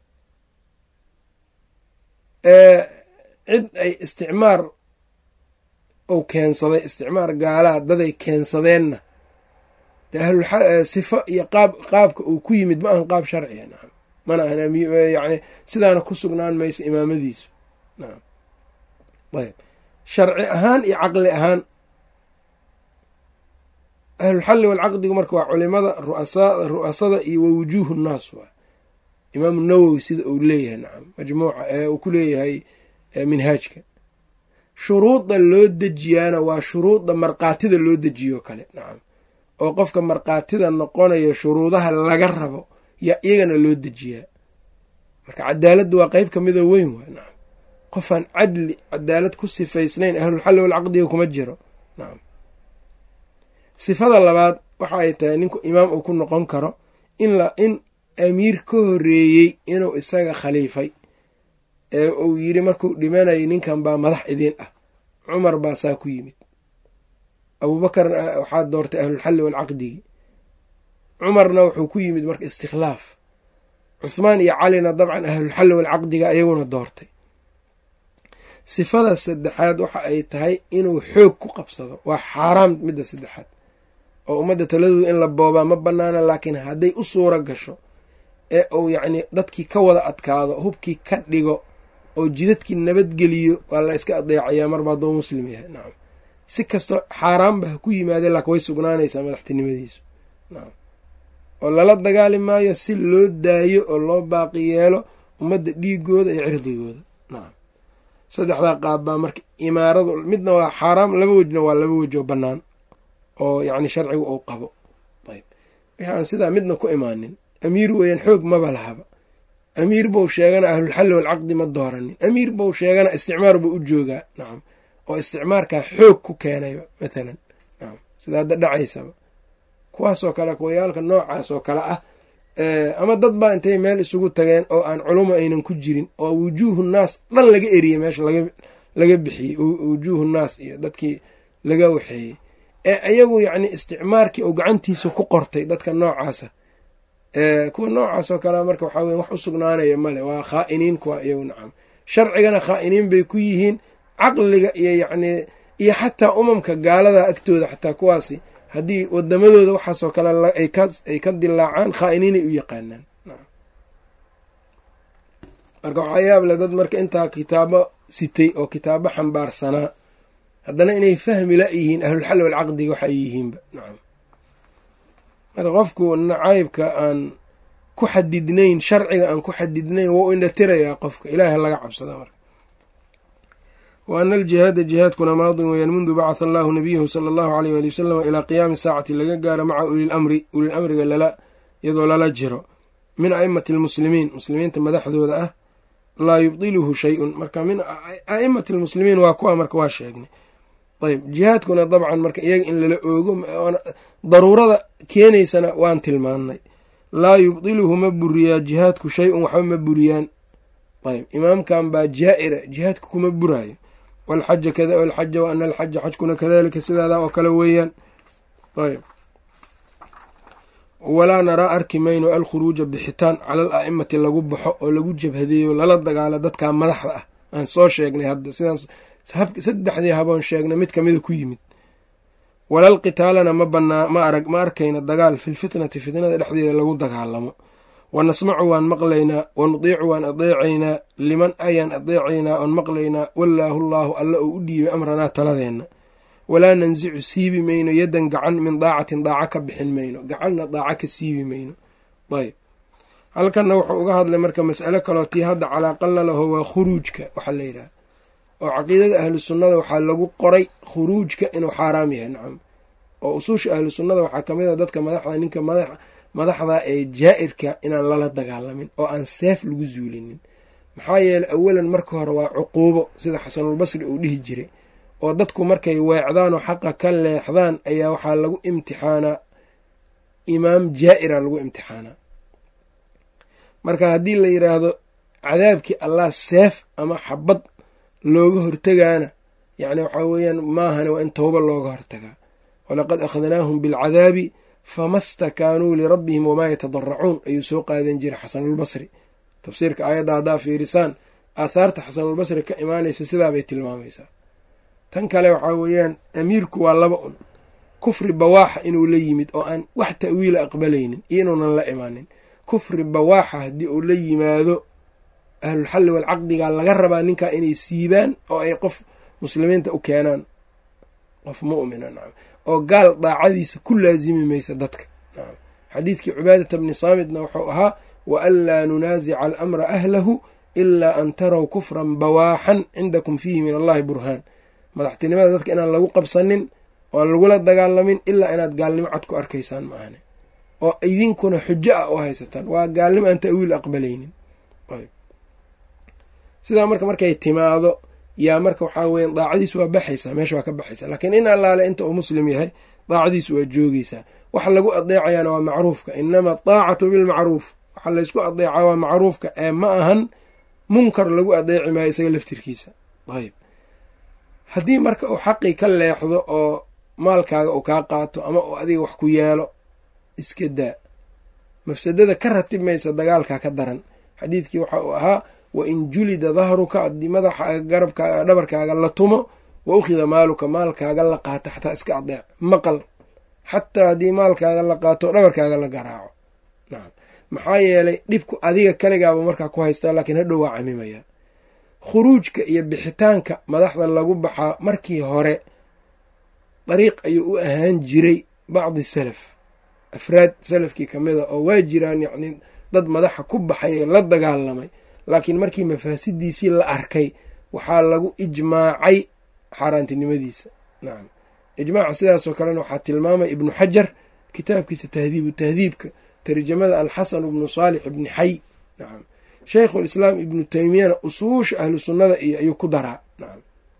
cid ay isticmaar ou keensaday isticmaar gaalaa daday keensadeenna de ahlsifo iyo qaab qaabka uu ku yimid ma ahan qaab sharciya nacam mana ahan yani sidaana ku sugnaan maysa imaamadiisu nacam ayb sharci ahaan iyo caqli ahaan ahlulxalli walcaqdigu marka waa culimada ru'asada iyo wa wujuuhu nnaas waa imaamu nawowi sida uu leeyahay nacam majmuuca ee uu ku leeyahay minhaajka shuruudda loo dejiyaana waa shuruudda markaatida loo dejiyo kale nacam oo qofka markaatida noqonayo shuruudaha laga rabo yaa iyagana loo dejiyaa marka cadaaladdu waa qeyb kamida weyn waa nacam qofaan cadli cadaalad ku sifaysnayn ahlulxalli walcaqdiga kuma jiro nacam sifada labaad waxa ay tahay ninku imaam uu ku noqon karo in in amiir ka horeeyey inuu isaga khaliifay ee uu yidhi markuu dhimanayay ninkan baa madax idiin ah cumar baa saa ku yimid abuubakarna waxaa doortay ahlulxalli walcaqdigi cumarna wuxuu ku yimid marka istikhlaaf cuhmaan iyo calina dabcan ahlulxalli walcaqdiga ayaguna doortay sifada saddexaad waxa ay tahay inuu xoog ku qabsado waa xaaraam midda saddexaad oo ummadda taladooda in la boobaa ma banaana laakiin hadday u suura gasho ee uu yacni dadkii ka wada adkaado hubkii ka dhigo oo jidadkii nabadgeliyo waa la iska adeecayaa marba hadduu muslim yahay nacam si kastoo xaaraanba ha ku yimaadeen laakin way sugnaanaysaa madaxtinimadiisu nacam oo lala dagaali maayo si loo daayo oo loo baaqi yeelo ummadda dhiigooda iyo cirdigooda nacam saddexdaa qaab baa marka imaaradu midna waa xaaraam laba wejna waa laba wej oo bannaan oo yacni sharcigu uu qabo ayb wixii aan sidaa midna ku imaanin amiir weeyaan xoog maba lahaba amiir bou sheegana ahlulxalli walcaqdi ma dooranin amiir bou sheegana isticmaar buu u joogaa nacam oo isticmaarkaa xoog ku keenayba mathalan nacam sida hadda dhacaysaba kuwaasoo kale kuwayaalka noocaas oo kale ah ama dad baa intay meel isugu tageen oo aan culumo aynan ku jirin oo wujuuhu naas dhan laga eriyey meesha laga bixiyey wujuuhu naas iyo dadkii laga waxeeyey ee ayagu yacni isticmaarkii oo gacantiisa ku qortay dadka noocaasa kuwa noocaas oo kale marka waxaa weye wax u sugnaanaya male waa khaa'iniin kuwa iyagu nacam sharcigana khaa'iniin bay ku yihiin caqliga iyo yacnii iyo xataa umamka gaalada agtooda xataa kuwaasi haddii wadamadooda waxaasoo kale ay ka dilaacaan khaa'iniinay u yaqaanaan marka waxaa yaable dad marka intaa kitaabo sitay oo kitaabo xambaarsanaa haddana inay fahmi la yihiin ahlulxalli walcaqdiga waxa ay yihiinba nacam marka qofku nacaybka aan ku xadidnayn sharciga aan ku xadidnayn wou indhatirayaa qofka ilaaha laga cabsada marka wa ana aljihaada jihaadkuna maadin weyaan mundu bacatha allahu nabiyahu sala allahu aleyh waali wasalam ilaa qiyaami saacati laga gaaro maca ulil amri ulil amriga lala iyadoo lala jiro min a'imati almuslimiin muslimiinta madaxdooda ah laa yubdiluhu shay-un marka min a'imati almuslimiin waa kuwa marka waa sheegnay ayb jihaadkuna dabcan marka iyaga in lala oogo daruurada keenaysana waan tilmaannay laa yubdiluhu ma buriyaa jihaadku shay-un waxba ma buriyaan ayb imaamkan baa jaa-ira jihaadka kuma buraayo walxaja kada alxaja wa ana alxaja xajkuna kadalika sidaada oo kale weeyaan ayb walaa naraa arki mayno alkhuruuja bixitaan cala al a'imati lagu baxo oo lagu jabhadeeyo lala dagaalo dadka madaxda ah aan soo sheegnay hadda sidaan saddexdii haboon sheegnay mid kamida ku yimid walal qitaalana ma banaa ma arag ma arkayna dagaal filfitnati fitnada dhexdeeda lagu dagaalamo wa nasmacu waan maqlaynaa wa nudiicu waan adeecaynaa liman ayaan adeecaynaa oon maqlaynaa wallaahu llaahu alla oo u dhiibay amranaa taladeenna walaa nansicu siibi mayno yaddan gacan min daacatin daaco ka bixin mayno gacanna daaco ka siibi mayno ayb halkanna wuxuu uga hadlay marka mas'alo kaloo tii hadda calaaqalla laho waa khuruujka waxaa la yidhaha oo caqiidada ahlu sunnada waxaa lagu qoray khuruujka inuu xaaraam yahay nacam oo usuusha ahlu sunnada waxaa kamid a dadka madaxda ninka madaxda ee jaa-irka inaan lala dagaalamin oo aan seef lagu zuulinin maxaa yeeley awalan marka hore waa cuquubo sida xasanulbasri uu dhihi jiray oo dadku markay weecdaan oo xaqa ka leexdaan ayaa waxaa lagu imtixaanaa imaam jaa-ira lagu imtixaanaa marka haddii la yiraahdo cadaabkii allah seef ama xabad looga hortegaana yacni waxaa weeyaan maahane waa in towba looga hortagaa walaqad akhadnaahum bilcadaabi fama stakaanuu lirabbihim wamaa yatadaracuun ayuu soo qaadan jiray xasanulbasri tafsiirka aayadda haddaa fiirisaan aathaarta xasanulbasri ka imaanaysa sidaabay tilmaamaysaa tan kale waxaa weeyaan amiirku waa laba un kufri bawaaxa inuu la yimid oo aan wax ta'wiila aqbalaynin iyo inuunan la imaanin kufri bawaaxa haddii uu la yimaado ahlulxalli walcaqdigaa laga rabaa ninkaa inay siibaan oo ay qof muslimiinta u keenaan qof mu'mina nacam oo gaal daacadiisa ku laasimi maysa dadka nacam xadiidkii cubaadata bni saamitna wuxuu ahaa wa an laa nunaasica alamra ahlahu ilaa an taraw kufran bawaaxan cindakum fiihi min allahi burhaan madaxtinimada dadka inaan lagu qabsanin oo aan lagula dagaalamin ilaa inaad gaalnimo cad ku arkaysaan maahane oo idinkuna xujo ah u haysataan waa gaalnimo aan ta'wiil aqbalaynin sidaa marka markay timaado yaa marka waxaa weya daacadiisu waa baxaysaa meesha waa ka baxaysaa laakiin in allaale inta uu muslim yahay daacadiisu waa joogeysaa waxa lagu adeecayaana waa macruufka inama daacatu bilmacruuf waxa laysku adeecaa waa macruufka ee ma ahan munkar lagu adeeci maayo isaga laftirkiisa ayb haddii marka uu xaqii ka leexdo oo maalkaaga uu kaa qaato ama uu adiga wax ku yeelo iska daa mafsadada ka ratib maysa dagaalkaa ka daran xadiidkii waxa uu ahaa wa in julida dahruka haddii madaxa garabkaaga dhabarkaaga la tumo wa ukhida maaluka maalkaaga la qaato xataa iska adeec maqal xataa haddii maalkaaga la qaato dhabarkaaga la garaaco nacam maxaa yeelay dhibku adiga kaligaaba markaa ku haystaa laakiin hadhow waa camimaya khuruujka iyo bixitaanka madaxda lagu baxaa markii hore dariiq ayuu u ahaan jiray bacdi salaf afraad salafkii ka mid a oo waa jiraan yacni dad madaxa ku baxay ee la dagaalamay laakiin markii mafaasidiisii la arkay waxaa lagu ijmaacay xaaraantinimadiisa nacam ijmaaca sidaasoo kalena waxaa tilmaamay ibnu xajar kitaabkiisa tahdiibu tahdiibka tarjamada alxasan ibnu saalix ibni xay nacam sheikhulislaam ibnu teymiyana usuusha ahlu sunnada iyo ayuu ku daraa nacam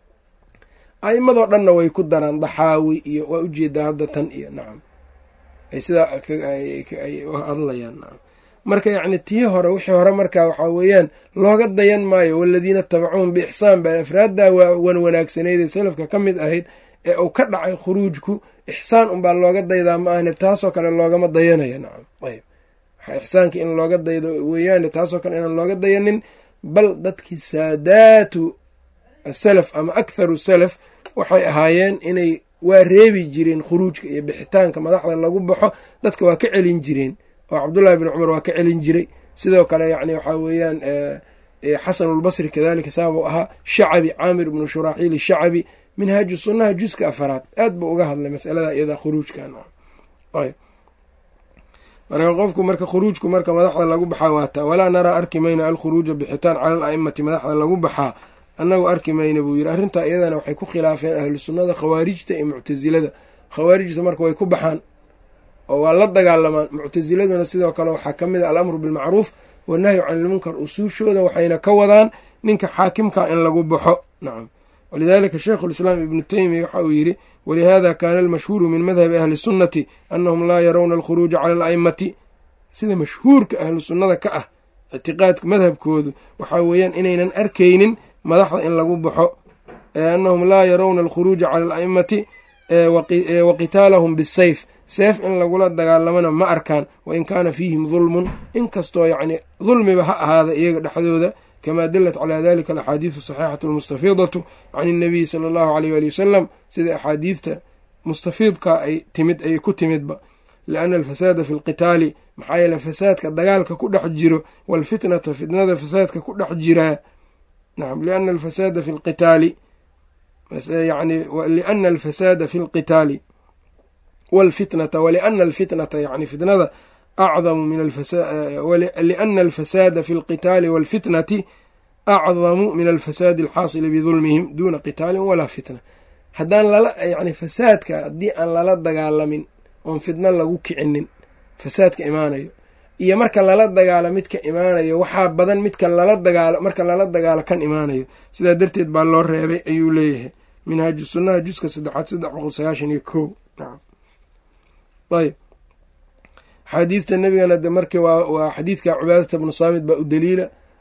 a'imadoo dhanna way ku daraan daxaawi iyo waa ujeedaa hadda tan iyo nacam ay sidaa ay hadlayaan nacam marka yacni tii hore wixii hore markaa waxaa weeyaan looga dayan maayo waladiina tabacuun biixsaan baa afraaddaa wan wanaagsaneydee salafka ka mid ahayd ee uu ka dhacay khuruujku ixsaan unbaa looga daydaa ma ahne taasoo kale loogama dayanaya nacam ayb waxaa ixsaanka in looga daydo weeyaane taasoo kale inaan looga dayanin bal dadkii saadaatu asalaf ama aktharu salaf waxay ahaayeen inay waa reebi jireen khuruujka iyo bixitaanka madaxda lagu baxo dadka waa ka celin jireen oo cabdullahi bin cumar waa ka celin jiray sidoo kale yani waxaa weeyaan xasanulbasri kadalika saabuu ahaa shacabi caamir ibnu shuraaxiil shacabi minhaaju sunnaha juska afaraad aad buu uga hadlay masalada iyada khuruujkan marka qofku marka khuruujku marka madaxda lagu baxaa waata walaa naraa arki mayna alkhuruuja bixitaan cala al a'imati madaxda lagu baxaa annagu arki mayna buu yiri arrintaa iyadana waxay ku khilaafeen ahlu sunnada khawaarijta iyo muctasilada khawaarijta marka way ku baxaan oo waa la dagaalamaan muctasiladuna sidoo kale waxaa ka mid a alamru bilmacruuf wanahyu can ilmunkar usuushooda waxayna ka wadaan ninka xaakimka in lagu baxo nacam walidalika sheikhu lislaam ibnu teymiya waxa uu yidhi walihada kaana almashhuuru min madhabi ahli sunnati annahum laa yarawna alkhuruuja cala ala'immati sida mashhuurka ahlu sunnada ka ah ictiqaadka madhabkoodu waxaa weeyaan inaynan arkaynin madaxda in lagu baxo annahum laa yarawna alkhuruuja cala ala'immati wa qitaalahum bisayf seef in lagula dagaalamana ma arkaan wain kaana fiihim dulmun inkastoo yacni dulmiba ha ahaada iyaga dhexdooda kamaa dalat calaa dalika alaxaadiidu saxiixatu almustafiidatu can innabiyi sala allahu aleyh waali wasalam sida axaadiidta mustafiidka ay timid ay ku timidba lianna alfasaada fi lqitaali maxaa yeele fasaadka dagaalka ku dhex jiro waalfitnata fitnada fasaadka ku dhex jiraa nacam liana alfasaada fi lqitaali yani liana alfasaada fi lqitaali wاlfitnata wliana alfitnata yani fitnada acdamu min liana alfasaada fi اlqitaali wاlfitnati acdamu min alfasaadi alxaasili bidulmihim duna qitaalin walaa fitna haddaan lala yani fasaadka haddii aan lala dagaalamin oon fitno lagu kicinin fasaadka imaanayo iyo marka lala dagaalo midka imaanayo waxaa badan midka lala dagaalo marka lala dagaalo kan imaanayo sidaa darteed baa loo reebay ayuu leeyahay minhaaju sunaha juska saddexaad saddex boqol sagaashan iyo ko ayb axaadiidta nebigana de marki waa xadiidka cubaadata bnu saamid baa u daliila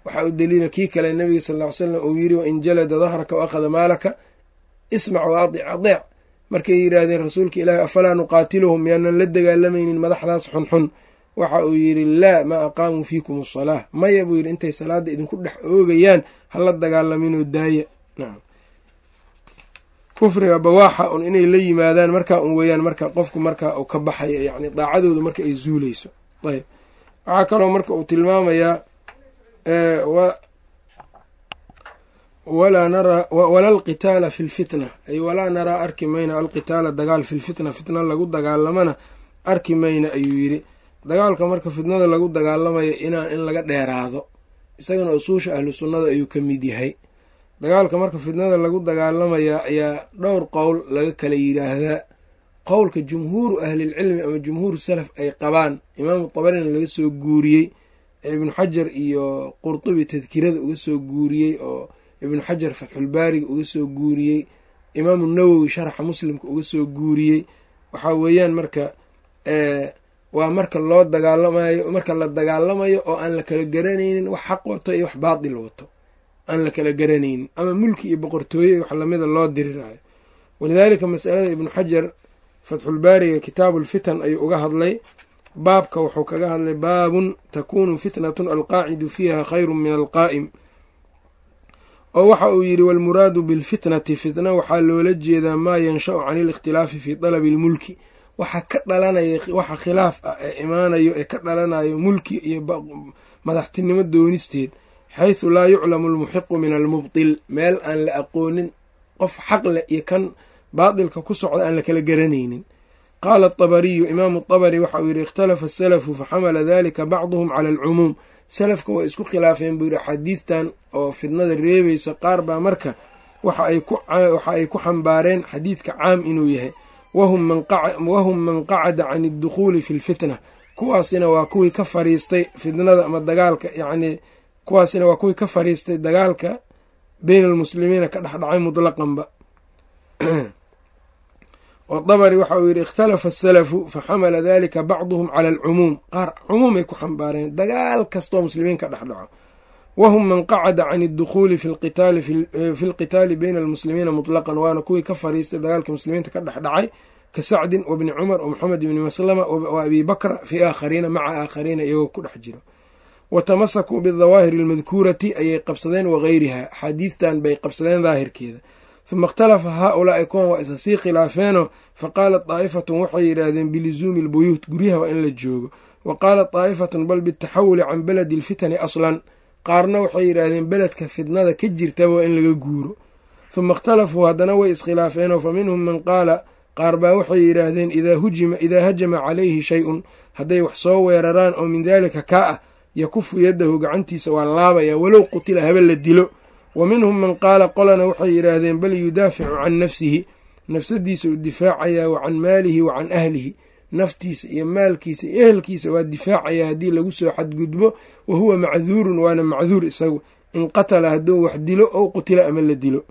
waxaa u daliila kii kale nabiga sal ll ly slam uu yiri wain jalada dahraka wa akhada maalaka ismac wa adic adeec markay yidhaahdeen rasuulka ilaahi afalaa nuqaatiluhum miyaanan la dagaalamaynin madaxdaas xunxun waxa uu yidhi laa maa aqaamuu fiikum asalaa maya buu yidhi intay salaada idinku dhex oogayaan hala dagaalaminoo daaya nacam kufriga bawaaxa un inay la yimaadaan markaa un weeyaan marka qofku markaa uu ka baxayo yacni daacadooda marka ay zuuleyso ayb waxaa kaloo marka uu tilmaamayaa walaa naraa wala alqitaala fi lfitna ay walaa naraa arki mayna alqitaala dagaal fi lfitna fitna lagu dagaalamana arki mayna ayuu yidhi dagaalka marka fitnada lagu dagaalamayo inaan in laga dheeraado isagana usuusha ahlu sunnada ayuu ka mid yahay dagaalka marka fitnada lagu dagaalamaya ayaa dhowr qowl laga kala yidhaahdaa qowlka jumhuuru ahlilcilmi ama jumhuuru salaf ay qabaan imaamu tabarina laga soo guuriyey ee ibnu xajar iyo qurtubi tadkirada uga soo guuriyey oo ibnu xajar fatxulbaariga uga soo guuriyey imaamu nawowi sharaxa muslimka uga soo guuriyey waxaa weeyaan marka waa marka loo dagaalamayo marka la dagaalamayo oo aan la kala garanaynin wax xaq wato iyo wax baatil wato aan la kala garanaynin ama mulki iyo boqortooye iyo wax lamida loo diriraayo walidaalika masalada ibnu xajar fatxulbaariga kitaabu lfitan ayuu uga hadlay baabka wuxuu kaga hadlay baabun takunu fitnatun alqaacidu fiiha khayru min alqaa'im oo waxa uu yidhi walmuraadu bilfitnati fitna waxaa loola jeedaa maa yanshau can ilikhtilaafi fii dalabi lmulki waxa ka dhalanaya waxa khilaaf ah ee imaanayo ee ka dhalanayo mulki iyo madaxtinimo doonisteed xaysu laa yuclamu almuxiqu min almubtil meel aan la aqoonin qof xaq leh iyo kan baatilka ku socda aan la kala garanaynin qaala atabariyu imaamu tabari waxa uu yidhi ikhtalafa asalafu faxamala dalika bacduhum cala alcumuum salafka way isku khilaafeen buu yidhi xadiidtan oo fidnada reebaysa qaar baa marka waxa ay ku xambaareen xadiidka caam inuu yahay wahum man qacada can addukhuuli fi lfitna kuwaasina waa kuwii ka fariistay fitnada ama dagaalka yacnii kuwaasina waa kuwii ka fariistay dagaalka beyna almuslimiina ka dhexdhacay mutlaqanba oo dabari waxa uu yidhi ikhtalafa asalafu faxamala dalika bacduhum cala alcumuum qaar cumuumay ku xambaareen dagaal kastoo muslimiin ka dhexdhaco wahum man qacada can addukhuuli fi lqitaali beyna almuslimiina mutlaqan waana kuwii ka fariistay dagaalka muslimiinta ka dhexdhacay ka sacdin wabni cumar wamoxamed ibni maslama wa abi bakra fii aakhariina maca aakhariina iyagoo ku dhex jiro wa tamasakuu bidawaahiri almadkuurati ayay qabsadeen wagayriha axaadiidtan bay qabsadeen daahirkeeda huma ikhtalafa haa-ulaai kuwan waa isa sii khilaafeenoo fa qaalat daa'ifatun waxay yidhaahdeen bilizuumi albuyuut guryaha waa in la joogo wa qaalat daa'ifatun bal bitaxawuli can beledi alfitani aslan qaarna waxay yidhaahdeen beledka fitnada ka jirtaba waa in laga guuro huma ikhtalafuu haddana way iskhilaafeenoo fa minhum man qaala qaar baa waxay yidhaahdeen idaa hajama calayhi shay-un hadday wax soo weeraraan oo min daalika kaa ah yakufu yadahu gacantiisa waa laabaya walow qutila haba la dilo wa minhum man qaala qolana waxay yidhaahdeen bal yudaaficu can nafsihi nafsadiisa uu difaacayaa wa can maalihi wa can ahlihi naftiisa iyo maalkiisa iyo ehelkiisa waa difaacayaa haddii lagu soo xadgudbo wa huwa macduurun waana macduur isagu in qatala hadduu wax dilo ou qutila ama la dilo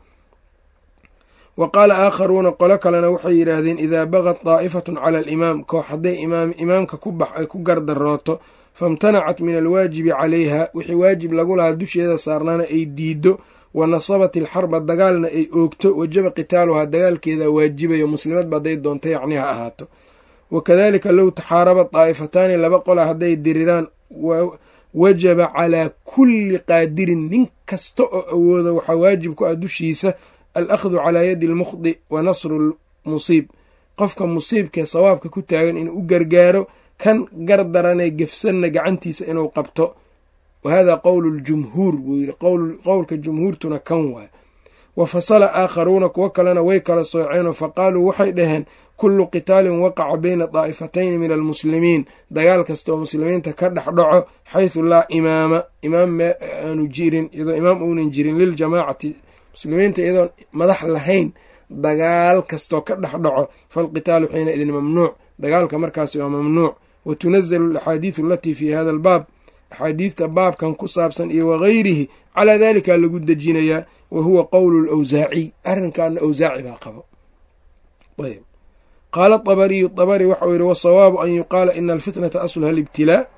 wa qaala aakharuuna qolo kalena waxay yidhaahdeen idaa bagad daa'ifatun cala alimaam koox hadday imaamka ku bax ay ku gardarooto famtanacat min alwaajibi calayha wixii waajib lagu lahaa dusheeda saarnaana ay diido wa nasabat ilxarba dagaalna ay oogto wajaba qitaaluhaa dagaalkeeda waajibayo muslimadba hadday doonto yacni ha ahaato wakadalika low taxaaraba daa'ifataani laba qola hadday diriraan wajaba calaa kulli qaadirin nin kasta oo awooda waxaa waajib ku ah dushiisa alakhdu calaa yadi almukhdi wa nasru lmusiib qofka musiibkee sawaabka ku taagan inuu u gargaaro kan gardaranee gefsanna gacantiisa inuu qabto wa hada qowlu ljumhuur buu yidhi qowlka jumhuurtuna kan waay wa fasala aakharuuna kuwo kalena way kala sooceenoo faqaaluu waxay dhaheen kullu qitaalin waqaca bayna daa'ifatayni min almuslimiin dagaal kastaoo muslimiinta ka dhex dhaco xaysu laa imaama imaam aanu jirin iyadoo imaam uunan jirin liljamaacati muslimiinta iyadoon madax lahayn dagaal kastoo ka dhex dhaco falqitaalu xiina idin mamnuuc dagaalka markaasi waa mamnuuc wa tunazalu alaxaadiidu alatii fii hada albaab axaadiidta baabkan ku saabsan iyo wagayrihi calaa dalika lagu dejinayaa wa huwa qowlu lawsaaciy arrinkaana awsaaci baa qabo ayb qaala abariyu abari waxau yihi wasawaabu an yuqaala ina alfitnata asluha alibtilaa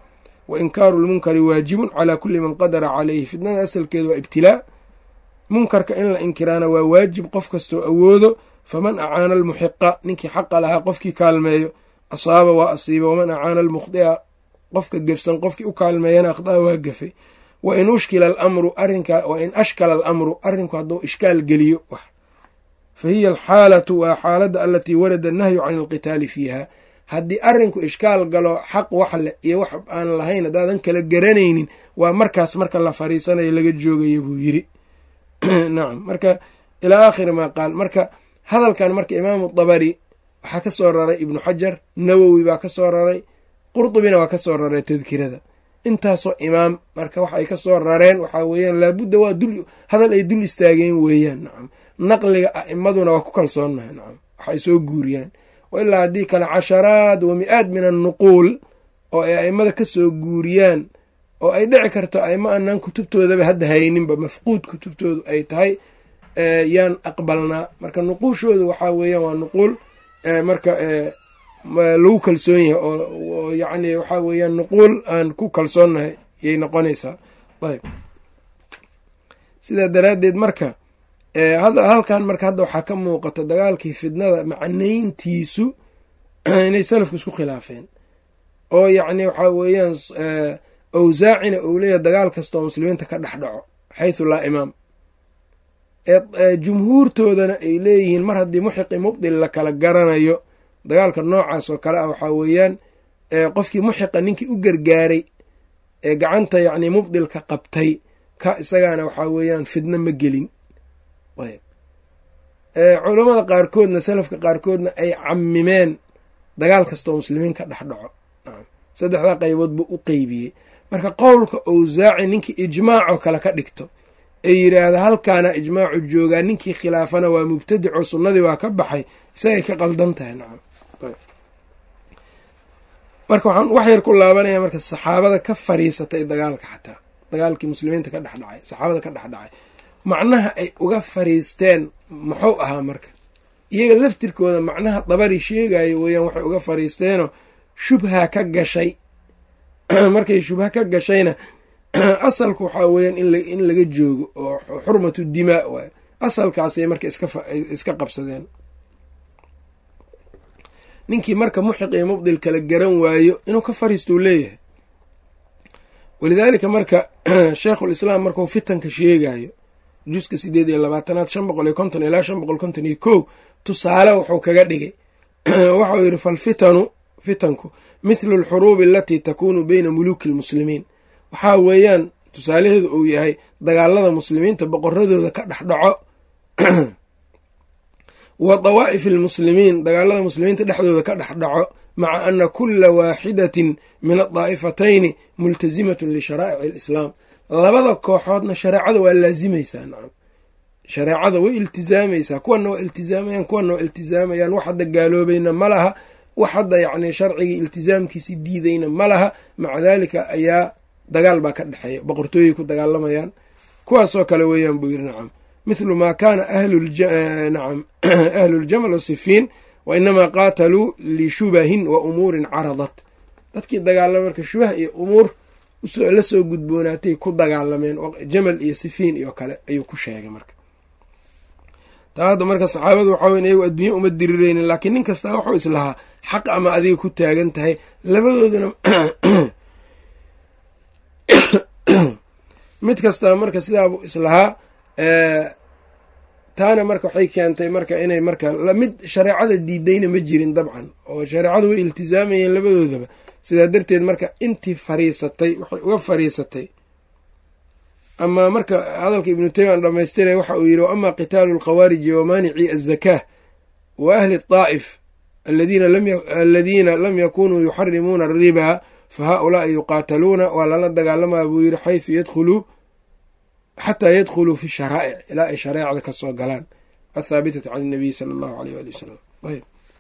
wa inkaaru lmunkari waajibun calaa kulli man qadara calayhi fitnada asalkeeda waa ibtilaa munkarka in la inkiraana waa waajib qof kastoo awoodo faman acaana almuxiqa ninkii xaqa lahaa qofkii kaalmeeyo asaaba waa asiiba waman acaana almukhdia qofka gefsan qofkii u kaalmeeyana akhdaa waa gafay wa in ushkila alamru arinka wa in ashkala alamru arrinku hadduu ishkaal geliyo wax fa hiya alxaalatu waa xaaladda alatii warada annahyu can alqitaali fiiha haddii arrinku ishkaal galo xaq wax leh iyo wax aan lahayn haddaadan kala garanaynin waa markaas marka la fariisanayo laga joogaya buu yiri nacam marka ilaa aakhiri maa qaal marka hadalkan marka imaamu dabari waxaa ka soo raray ibnu xajar nawowi baa ka soo raray qurdubina waa ka soo raray tadkirada intaasoo imaam marka wax ay ka soo rareen waxaa weeyaan laabudda waa dul hadal ay dul istaageen weeyaan nacam naqliga a'imaduna waa ku kalsoonnahay nacam wax ay soo guuriyaan wa ilaa haddii kale casharaad wa mi-aad min annuquul oo ay a'immada ka soo guuriyaan oo ay dhici karto aimo aanan kutubtoodaba hadda hayninba mafquud kutubtoodu ay tahay yaan aqbalnaa marka nuquushoodu waxaa weeyaan waa nuquul marka lagu kalsoon yahay oo yacni waxaa weeyaan nuquul aan ku kalsoonnahay yay noqonaysaa ayb sidaa daraaddeed marka halkan marka hadda waxaa ka muuqata dagaalkii fidnada macnayntiisu inay salafku isku khilaafeen oo yacni waxaa weeyaan awsaacina uu leeyahay dagaal kasta oo muslimiinta ka dhex dhaco xaysu laa imaam jumhuurtoodana ay leeyihiin mar haddii muxiqi mubdil la kala garanayo dagaalka noocaas oo kale ah waxaa weeyaan qofkii muxiqa ninkii u gargaaray ee gacanta yacni mubdilka qabtay ka isagaana waxaa weeyaan fidno ma gelin culammada qaarkoodna salafka qaarkoodna ay camimeen dagaal kastaoo muslimiin ka dhex dhaco saddexdaa qaybood buu u qeybiyey marka qowlka awsaaci ninkii ijmaacoo kale ka dhigto ee yidhaahda halkaana ijmaacu joogaa ninkii khilaafana waa mubtadico sunnadii waa ka baxay isagay ka qaldan tahay nacam marka waxaan wax yar ku laabanaya marka saxaabada ka fariisatay dagaalka xataa dagaalkii muslimiinta ka dhexdhacay saxaabada ka dhexdhacay macnaha ay uga fariisteen muxuu ahaa marka iyaga laftirkooda macnaha dabari sheegayo weeyaan waxay uga fariisteenoo shubha ka gashay markay shubha ka gashayna asalku waxaa weeyaan in laga joogo oo xurmatu dimaa waay asalkaasay marka iska qabsadeen ninkii marka muxiq iyo mubdil kala garan waayo inuu ka fariistuu leeyahay walidaalika marka sheikhulislaam markuu fitanka sheegayo juska sideed iyo labaatanaad shan boqol iyo konton ilaa shan boqol konton iyo kow tusaale wuxuu kaga dhigay waxau yidhi falfitanu fitanku mithlu alxuruubi alatii takuunu beyna muluuki almuslimiin waxaa weeyaan tusaalaheedu uu yahay dagaalada muslimiinta boqoradooda ka dhex dhaco wa dawaa'ifi almuslimiin dagaalada muslimiinta dhexdooda ka dhex dhaco maca ana kula waaxidatin min adaa'ifatayni multasimatun lisharaa'ici alislaam labada kooxoodna shareecada waa laazimaysaa nacam shareecada way iltizaamaysaa kuwana waa iltizaamayaan kuwana waa iltizaamayaan wax hadda gaaloobayna ma laha wax hadda yacni sharcigii iltizaamkiisi diidayna ma laha maca daalika ayaa dagaal baa ka dhexeeya boqortooyay ku dagaalamayaan kuwaasoo kale weeyaan buu yiri nacam mithlu maa kaana nacam ahluuljamal wasifiin wa inamaa qaataluu lishubahin wa umuurin caradat dadkii dagaalama marka shubah iyo umuur la soo gudboonaatay ku dagaalameen jamal iyo sifiin iyo kale ayuu ku sheegay marka taa hadda marka saxaabadu waxaa weyn iyagu adduunya uma dirireynin laakiin nin kastaa waxuu islahaa xaq ama adiga ku taagan tahay labadooduna mid kastaa marka sidaabuu islahaa taana marka waxay keentay marka inay marka mid shareecada diidayna ma jirin dabcan oo shareecadu way iltizaamayeen labadoodaba sidaa darteed marka intii fariisatay waxay uga fariisatay ama marka hadalka ibnu taymiya dhamaystira waxa uu yidhi wa ama qitaalu alkhawaariji wa maanici azakaa wa ahli daa'if aladiina lam yakunuu yuxarimuuna alribaa fa haaulaai yuqaataluuna waa lala dagaalamaa buu yidhi xaysu yadkhuluu xataa yadkhuluu fi sharaa'ic ilaa ay shareecada ka soo galaan athaabitati can inabiy sala allahu aleyh waali wasalam ayb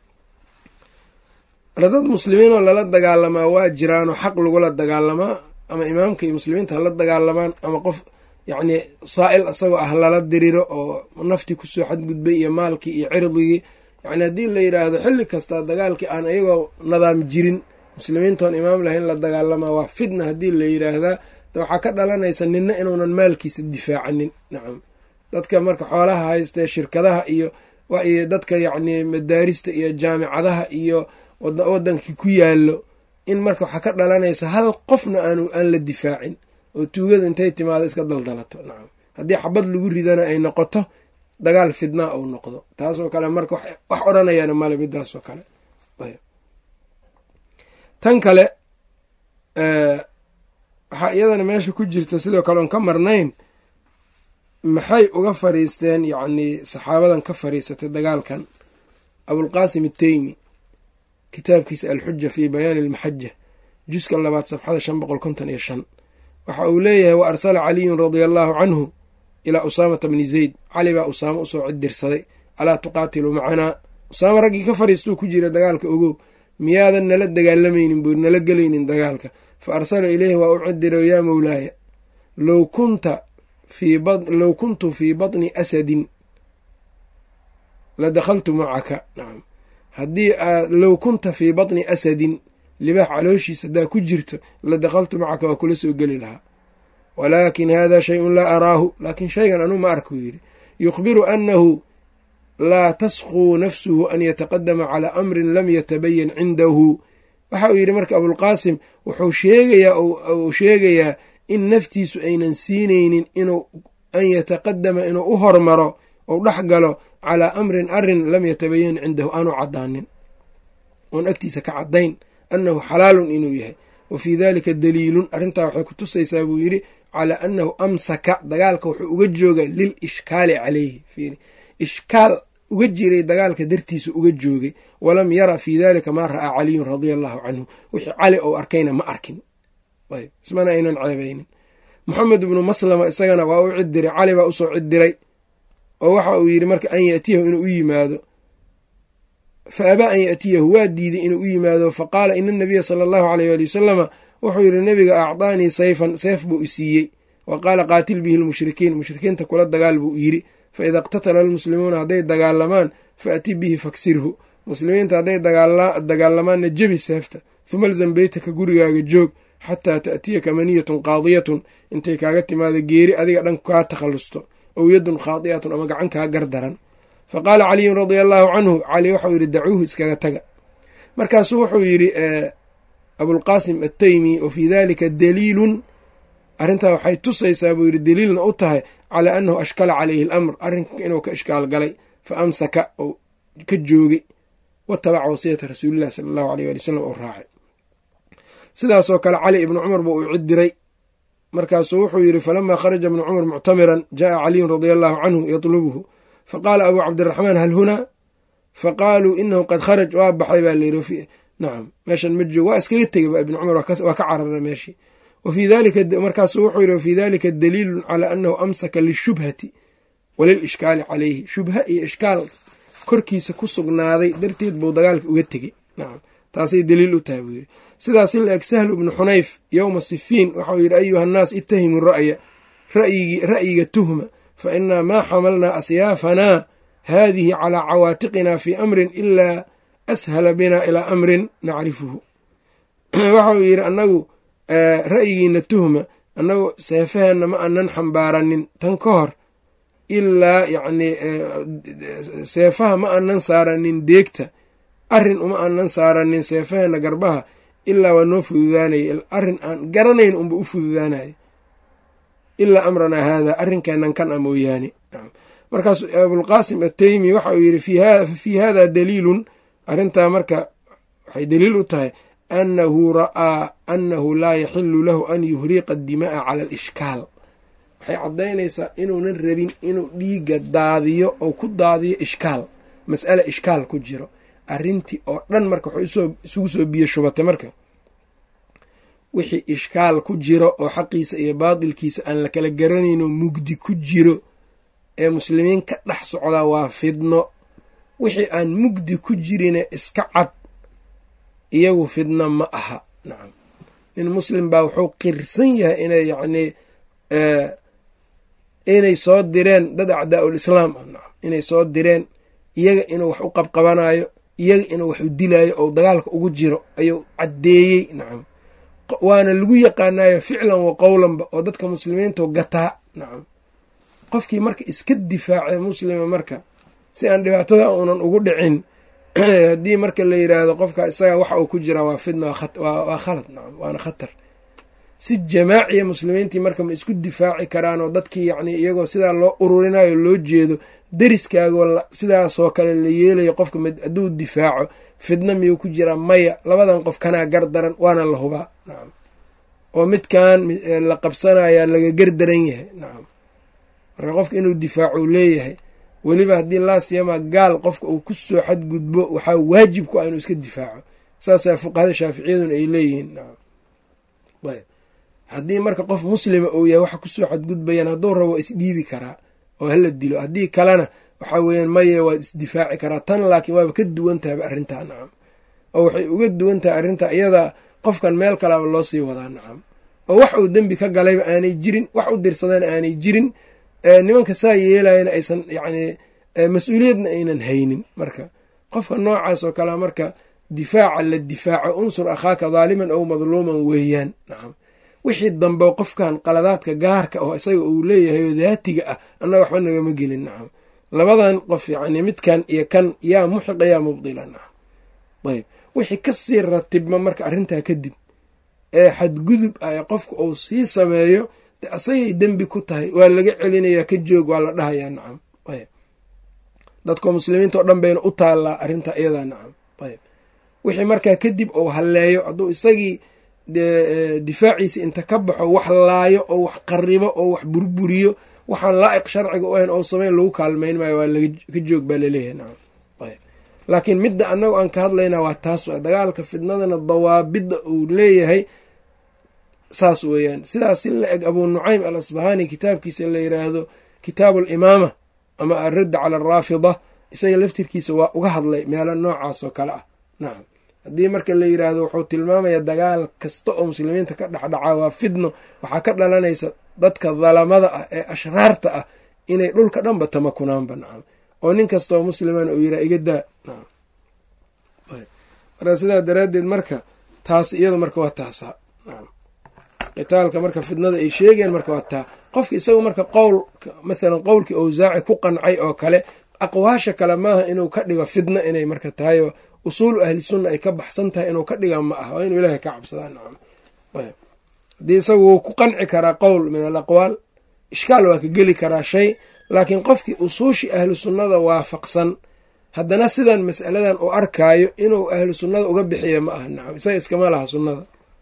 marka dad muslimiin oo lala dagaalamaa waa jiraanoo xaq lagula dagaalamaa ama imaamka iyo muslimiinta hala dagaalamaan ama qof yacni saa'il isagoo ah lala diriro oo naftii kusoo xadgudbay iyo maalkii iyo cirdigii yacni haddii la yidhaahdo xilli kasta dagaalkii aan iyagoo nadaam jirin muslimiintoon imaam lahayn la dagaalamaa waa fitna haddii la yiraahdaa waxaa ka dhalanaysa ninna inuunan maalkiisa difaacanin nacam dadka marka xoolaha haystee shirkadaha iyo iyo dadka yacni madaarista iyo jaamicadaha iyo wadankii ku yaallo in marka waxaa ka dhalanaysa hal qofna aan aan la difaacin oo tuugadu intay timaado iska daldalato nacam haddii xabad lagu ridana ay noqoto dagaal fidnaa uu noqdo taasoo kale marka wax odhanayaana male midaasoo kale tan kale waxaa iyadana meesha ku jirta sidoo kale oon ka marnayn maxay uga fariisteen yacnii saxaabadan ka fariisatay dagaalkan abulqaasim ateymi kitaabkiisa alxuja fii bayaani almaxaja juska labaad safxada shan boqol konton iyo shan waxa uu leeyahay wa arsala caliyun radia allaahu canhu ilaa usaamata bni zayd cali baa usaamo usoo cidirsaday alaa tuqaatilu macanaa usaamo raggii ka fariistuu ku jira dagaalka ogow miyaadan nala dagaalamaynin buu nala gelaynin dagaalka fa arsala ileyhi waa u cidiro yaa mowlaaya low kunta low kuntu fii batni asadin la dakhaltu macaka nacam haddii aad low kunta fii batni asadin libaax calooshiisa haddaa ku jirto la dakhaltu macaka waa kula soo geli lahaa walaakin hada shayun laa araahu laakiin shaygan anuu ma arkuu yidhi yukhbiru annahu laa taskuu nafsuhu an yataqadama calaa amrin lam yatabayan cindahu waxa uu yidhi marka abulqaasim wuxuu sheegayaa uu sheegayaa in naftiisu aynan siinaynin inuu an yataqadama inuu u hormaro ou dhex galo calaa amrin arin lam yatabayan cindahu aanu cadaanin oon agtiisa ka caddayn annahu xalaalun inuu yahay wa fii dalika daliilun arrintaa waxay ku tusaysaa buu yidhi calaa annahu amsaka dagaalka wuxuu uga jooga lil ishkaali calayhi fiiri ishkaal uga jiray dagaalka dartiisa uga joogay walam yara fii dalika maa ra'aa caliyun radia allahu canhu wixii cali ou arkayna ma arkin ayb ismana aynan ceebaynin moxamed ibnu maslama isagana waa u cidiray cali baa usoo cidiray oo waxa uu yidhi marka an yaatiyahu inuu u yimaado fa abaa an yaatiyahu waa diiday inuu u yimaado fa qaala ina anabiya sala allahu aleyh waali wasalama wuxuu yidhi nebiga acdaanii sayfan seef buu isiiyey wa qaala qaatil bihi lmushrikiin mushrikiinta kula dagaal buu yidhi fa ida iqtatala almuslimuuna hadday dagaalamaan faati bihi faksirhu muslimiinta hadday dagaalamaanna jebi seefta huma alzam beytaka gurigaaga joog xataa ta'tiyaka maniyatun qaadiyatun intay kaaga timaado geeri adiga dhan kaa takhallusto ow yadun khaadi'atun ama gacan kaa gardaran fa qaala caliyun radia allaahu canhu cali waxau yidhi dacuuhu iskaga taga markaasuu wuxuu yidhi abulqaasim attaymi wa fii dalika daliilun arrintaa waxay tusaysaa buu yidhi daliilna u tahay calaa annahu ashkala calayhi alamr arrinka inuu ka ishkaal galay fa amsaka ou ka joogay watabaca wasiyata rasuulillahi sala allahu aleyh waali wasalam oo raacay sidaasoo kale cali ibnu cumar buu u cidiray markaasuu wuxuu yidhi falamaa kharaja ibnu cumar muctamiran jaءa caliyun radia allahu canhu yatlubuhu faqaala abuu cabdiraxmaan hal hunaa faqaaluu inahu qad kharaj waa baxay baa layidhi nacam meeshan ma joog waa iskaga tegay ba ibnu cumar waa ka carara meeshii wafii dalika markaasu wuxuu yidhi wafii dalika daliilun calaa annahu amsaka lishubhati walilishkaali calayhi shubha iyo ishkaal korkiisa ku sugnaaday darteed buu dagaalka uga tegey nacam taasay daliil u tahay buu yidhi sidaas la eg sahlu ibnu xunayf yowma sifiin waxau yidhi ayuha annaas ittahimu ra'ya ra'yiga tuhma fa inaa maa xamalnaa asyaafanaa haadihi calaa cawaatiqina fii amrin ilaa ashala bina ilaa amrin nacrifuhu waxau yidhi annagu ra'yigiina tuhma annagu seefaheenna ma anan xambaaranin tan ka hor ilaa yacnii seefaha ma anan saaranin deegta arrin uma anan saaranin seefaheenna garbaha ilaa waa noo fududaanaya arrin aan garanayn unba u fududaanaya ilaa amranaa haadaa arrinkeenan kan a mooyaane markaas abulqaasim attaymi waxa uu yidhi fii hada daliilun arrintaa marka waxay daliil u tahay annahu ra'aa annahu laa yaxilu lahu an yuhriqa dima'a cala alishkaal waxay caddaynaysaa inuunan rabin inuu dhiigga daadiyo oo ku daadiyo ishkaal mas'ale ishkaal ku jiro arrintii oo dhan marka waxay isugu soo biyo shubatay marka wixii ishkaal ku jiro oo xaqiisa iyo baatilkiisa aan la kala garanayno mugdi ku jiro ee muslimiin ka dhex socdaa waa fidno wixii aan mugdi ku jirine iska cad iyagu fidno ma aha nacam nin muslim baa wuxuu qirsan yahay inay yacnii inay soo direen dad acdaa ul islaam ah nacam inay soo direen iyaga inuu wax u qabqabanayo iyaga inuu wax u dilaayo ou dagaalka ugu jiro ayuu caddeeyey nacam waana lagu yaqaanayo ficlan wa qowlanba oo dadka muslimiintu gataa nacam qofkii marka iska difaacay muslima marka si aan dhibaatada uunan ugu dhicin haddii marka la yiraahdo qofka isaga waxa uu ku jiraa waa fidna waa khalad nacam waana khatar si jamaaciya muslimiintii marka ma isku difaaci karaan oo dadkii yacni iyagoo sidaa loo ururinayo loo jeedo deriskaagoo sidaasoo kale la yeelayo qofka hadduu difaaco fidna miyuu ku jiraa maya labadan qof kanaa gar daran waana la hubaa nacam oo midkan la qabsanayaa laga gar daran yahay nacam marka qofka inuu difaaco leeyahay weliba haddii laa siyamaa gaal qofka uu ku soo xadgudbo waxaa waajib ku ah inuu iska difaaco saasaa fuqahada shaaficiyaduna ay leeyihiin nacam ayb haddii marka qof muslima uu yahay waxa kusoo xadgudbayaan hadduu rabo waa isdhiibi karaa oo hala dilo haddii kalena waxaa weeyaan maye waad isdifaaci karaa tan laakiin waaba ka duwan tahayba arrintaa nacam oo waxay uga duwan tahay arrintaa iyadaa qofkan meel kalaba loo sii wadaa nacam oo wax uu dembi ka galayba aanay jirin wax u dirsadana aanay jirin nimanka saa yeelayana aysan yacni mas-uuliyadna aynan haynin marka qofka noocaas oo kalea marka difaaca la difaaco unsur akhaaka daaliman ow madluuman weeyaan nacam wixii dambe qofkan qaladaadka gaarka oo isaga uu leeyahay oo daatiga ah annaga waxba nagama gelin nacam labadan qof yacni midkan iyo kan yaa muxiqa yaa mubdila nacam ayb wixii kasii ratibma marka arrintaa kadib ee xadgudub ah ee qofka uu sii sameeyo de asagay dembi ku tahay waa laga celinayaa ka joog waa la dhahayaa nacam ayb dadka muslimiinta oo dhan bayna u taallaa arrintaa iyadaa nacam ayb wixii markaa kadib uu halleeyo hadduu isagii difaaciisa inta ka baxo wax laayo oo wax qaribo oo wax burburiyo waxaan laa'iq sharciga u ahayn oo sameyn lagu kaalmayn maayo waa ka joog baa laleeyahay nacam ayb laakiin midda annagu aan ka hadlaynaa waa taas wa dagaalka fidnadana dawaabidda uu leeyahay saas weeyaan sidaas si la eg abuu nucaym al asbahaani kitaabkiisa la yiraahdo kitaabu alimaama ama alradda cala alraafida isaga laftirkiisa waa uga hadlay meelo noocaas oo kale ah nacam haddii marka la yiraahdo wuxuu tilmaamaya dagaal kasta oo muslimiinta ka dhexdhaca waa fidno waxaa ka dhalanaysa dadka dalamada ah ee ashraarta ah inay dhulka dhanba tamakunaanba nacam oo nin kastaoo musliman uu yiraa iga daa nacam marka sidaa daraaddeed marka taas iyadu marka waa taasaa nacam qitaalka marka fidnada ay sheegeen marka waa taa qofka isagu marka qowl mathalan qowlkii awsaaci ku qancay oo kale aqwaasha kale maaha inuu ka dhigo fidna inay marka tahay oo usuulu ahli sunna ay ka baxsan tahay inuu ka dhiga ma aha waa inuu ilaahay ka cabsadaa nacam ayb haddii isagu wuu ku qanci karaa qowl min al aqwaal ishkaal waa ka geli karaa shay laakiin qofkii usuushii ahlu sunnada waafaqsan haddana sidan mas'aladan uu arkaayo inuu ahlu sunnada uga bixiya ma aha nacam isaga iskama laha sunnada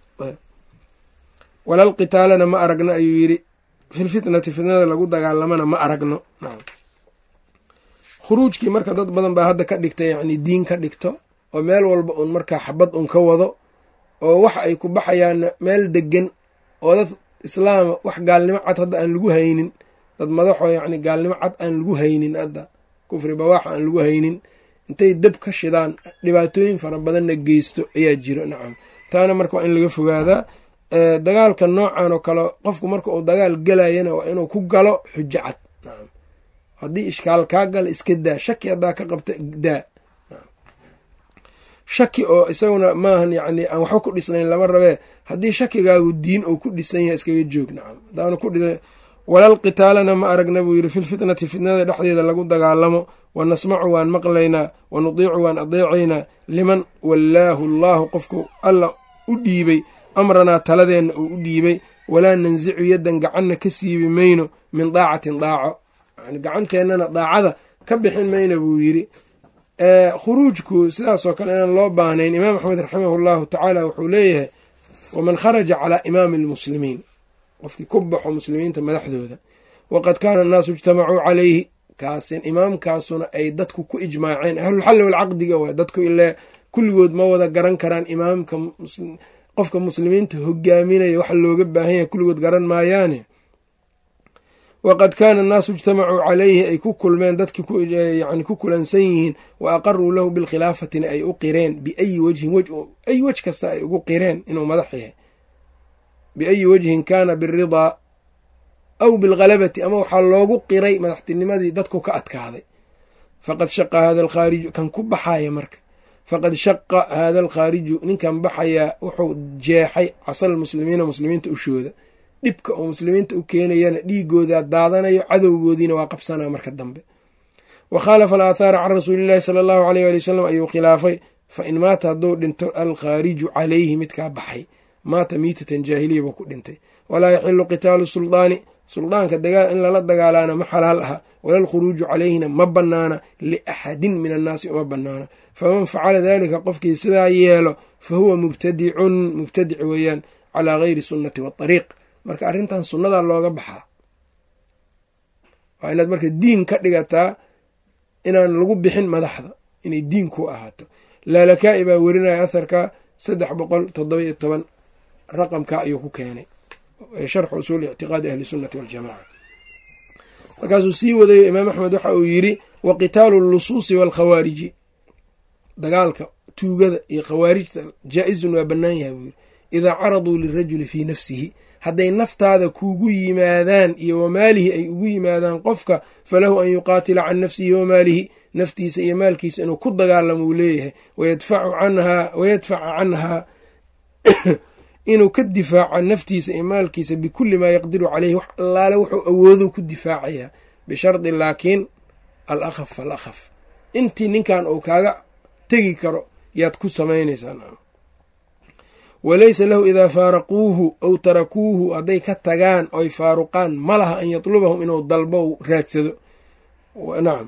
walal qitaalana ma aragno ayuu yidhi filfitnati fitnada lagu dagaalamana ma aragno nacam khuruujkii marka dad badan baa hadda ka dhigta yacni diin ka dhigto oo meel walba uun markaa xabad un ka wado oo waxa ay ku baxayaanna meel degan oo dad islaama wax gaalnimo cad hadda aan lagu haynin dad madaxoo yacni gaalnimo cad aan lagu haynin hadda kufri bawaaxa aan lagu haynin intay dab ka shidaan dhibaatooyin fara badanna geysto ayaa jiro nacam taana marka waa in laga fogaadaa dagaalka noocan oo kale qofku marka uu dagaal gelayana waa inuu ku galo xujo cad nacam haddii ishkaal kaa gala iska daa shaki haddaa ka qabta daa shaki oo isaguna maahan yacni aan waxba ku dhisnayn lama rabee haddii shakigaagu diin uu ku dhisan yahay iskaga joog nacam haddaanu ku dhisa walal qitaalana ma aragna buu yidhi filfitnati fitnada dhexdeeda lagu dagaalamo wa nasmacu waan maqlaynaa wa nudiicu waan adeecaynaa liman wallaahu allaahu qofku alla u dhiibay amranaa taladeenna uu u dhiibay walaa nansicu yaddan gacanna ka siibi mayno min daacatin daaco yani gacanteennana daacada ka bixin mayna buu yidhi khuruujku sidaasoo kale inaan loo baahnayn imaam axmed raximah llahu tacaala wuxuu leeyahay waman kharaja calaa imaami almuslimiin qofkii ku baxo muslimiinta madaxdooda waqad kaana annaasu ijtamacuu calayhi kaasin imaamkaasuna ay dadku ku ijmaaceen ahlulxalli walcaqdiga waay dadku ile kulligood ma wada garan karaan imaamka qofka muslimiinta hogaaminaya waxa looga baahan yahay kulligood garan maayaane waqad kaana annaasu ijtamacuu calayhi ay ku kulmeen dadkii yani ku kulansan yihiin wa aqaruu lahu bilkhilaafatina ay u qireen biayi wajhin ay wej kasta ay ugu qireen inuu madax yahay biayi wajhin kaana biridaa aw bilghalabati ama waxaa loogu qiray madaxtinimadii dadku ka adkaaday faqad shaqa hada alkhaariju kan ku baxaya marka faqad shaqa haada alkhaariju ninkan baxayaa wuxuu jeexay casal muslimiina muslimiinta ushooda dhibka oo muslimiinta u keenayana dhiigooda daadanayo cadowgoodiina waa qabsanaa marka dambe wa khaalafa alaathaara can rasuulillahi sala allahu aleyh ali wasalam ayuu khilaafay fa in maata hadduu dhinto alkhaariju calayhi midkaa baxay maata miitatan jaahiliya buu ku dhintay walaa yaxilu qitaalu suldaani suldaanka in lala dagaalaana ma xalaal aha wala alkhuruuju calayhina ma bannaana liaxadin min annaasi uma bannaana faman facala dalika qofkii sidaa yeelo fa huwa mubtadicun mubtadic weeyaan calaa gayri sunnati waariiq marka arrintan sunnadaa looga baxaa waa inaad marka diin ka dhigataa inaan lagu bixin madaxda inay diin ku ahaato laalakaa'i baa werinaya atharka saddex boqol toddoba iyo toban raqamka ayuu ku keenay sharxu usuuli ictiqaadi ahli sunnati waljamaca markaasuu sii wadayo imaam axmed waxa uu yidhi wa qitaalu lusuusi waalkhawaariji dagaalka tuugada iyo khawaarijta jaa-izun waa bannaan yahay buu yidhi idaa caraduu lirajuli fii nafsihi hadday naftaada kuugu yimaadaan iyo wamaalihi ay ugu yimaadaan qofka falahu an yuqaatila can nafsihi wamaalihi naftiisa iyo maalkiisa inuu ku dagaalamo uu leeyahay wayadfaca canhaa inuu ka difaaco naftiisa iyo maalkiisa bikulli maa yaqdiru caleyhi wax allaale wuxuu awoodo ku difaacayaa bishardi laakiin al akhaf fal akhaf intii ninkan uu kaaga tegi karo yaad ku samaynaysaa walaysa lahu idaa faaraquuhu aw tarakuuhu hadday ka tagaan oy faaruqaan ma laha an yatlubahum inuu dalbo raadsado nacam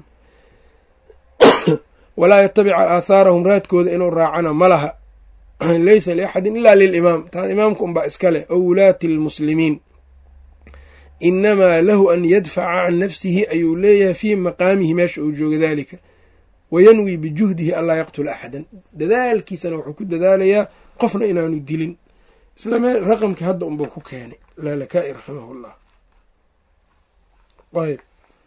walaa yatabica aathaarahum raadkooda inuu raacana ma laha laysa liaxadin ila lilimaam taas imaamka unbaa iska leh ow wulaati lmuslimiin inamaa lahu an yadfaca can nafsihi ayuu leeyahay fii maqaamihi meesha uu jooga dalika wayanwi bijuhdihi anlaa yaqtula axadan dadaalkiisana wuxuu ku dadaalayaa qofna inaanu dilin isla meel raqamkii hadda unbuu ku keenay laalakaa'i raximah llah ayb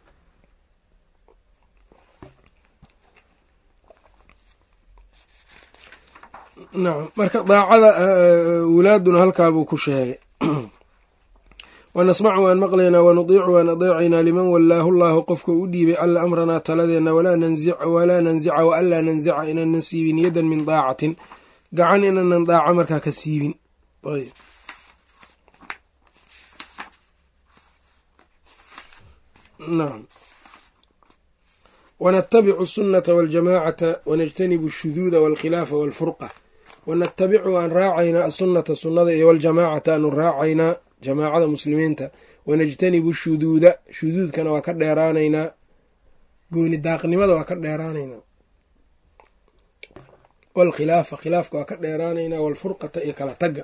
nacam marka daacada wulaaduna halkaabuu ku sheegay wanasmacu waan maqlaynaa wanudiicu waan adeecaynaa liman wallaahu llaahu qofka u dhiibay alla amranaa taladeenna walaa nanzica wa anlaa nanzica inaanan siibin yadan min daacatin gacan inaanan daaco markaa ka siibin nacam wanatabicu asunata waljamaacata wanajtanibu ashuduuda walkhilaafa walfurqa wanatabicu waan raacaynaa asunata sunnada iyo waljamaacata aanu raacaynaa jamaacada muslimiinta wanajtanibu shuduuda shuduudkana waa ka dheeraanaynaa gooni daaqnimada waa ka dheeraanaynaa walkhilaafa khilaafka waa ka dheeraanaynaa walfurqata iyo kala tagga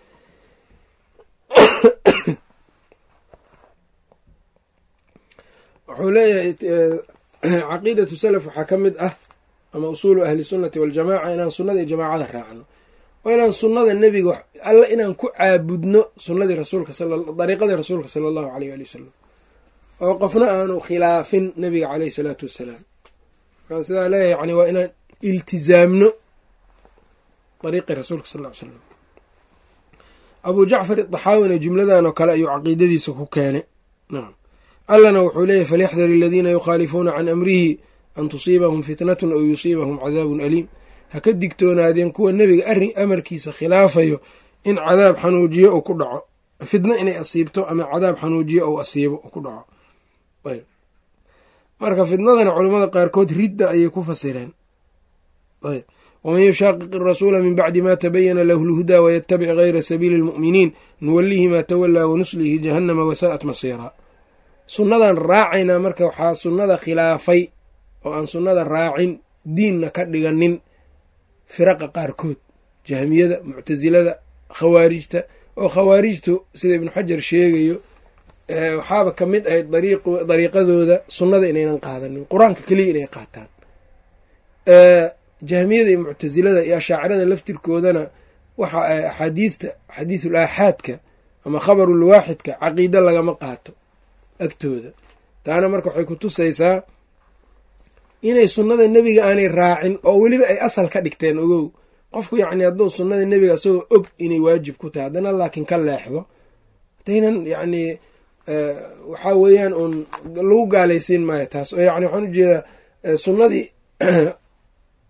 wuxuu leeyahay caqiidatu salaf waxaa ka mid ah ama usuulu ahli sunnati waljamaaca inaan sunnada iyo jamaacada raacno oo inaan sunnada nebiga alla inaan ku caabudno sunnadii rasuulka dariiqadii rasuulka sala allahu aleyh ali wasalam oo qofna aanu khilaafin nebiga caleyh salaatu wassalaam waxaan sidaa leeyahay yani waa inaan iltizaamno dariiqii rasuulka sal ly slam abuu jacfar adaxaawina jumladan oo kale ayuu caqiidadiisa ku keenay nacam allana wuxuu leeyahy falyaxdar aladiina yukhaalifuuna can amrihi an tusiibahum fitnatun aw yusiibahum cadaabun aliim ha ka digtoonaadeen kuwa nebiga arrin amarkiisa khilaafayo in cadaab xanuujiyo uu ku dhaco fitno inay asiibto ama cadaab xanuujiyo ou asiibo u ku dhaco ayb marka fitnadana culimmada qaarkood ridda ayay ku fasireen ayb waman yushaaqiq irasuula min bacdi ma tabayana lahu lhudaa wayatabic gayra sabiili lmu'miniin nuwalihi maa tawallaa wanuslihi jahannama wasaa'at masiiraa sunnadan raacaynaa marka waxaa sunnada khilaafay oo aan sunnada raacin diinna ka dhiganin firaqa qaarkood jahmiyada muctasilada khawaarijta oo khawaarijtu sida ibnu xajar sheegayo waxaaba ka mid ahayd dariiqadooda sunnada inaynan qaadanin qur-aanka keliya inay qaataan jahmiyada iyo muctasilada iyo ashaacirada laftirkoodana waxa axaadiidta xadiisul aaxaadka ama khabarul waaxidka caqiido lagama qaato agtooda taana marka waxay ku tusaysaa inay sunnada nebiga aanay raacin oo weliba ay asal ka dhigteen ogow qofku yacni hadduu sunnada nebiga isagoo og inay waajib ku tahay haddana laakiin ka leexdo hadaynan yacni waxaa weeyaan uun lagu gaalaysiin maayo taas oo yani waxaan ujeedaa sunnadii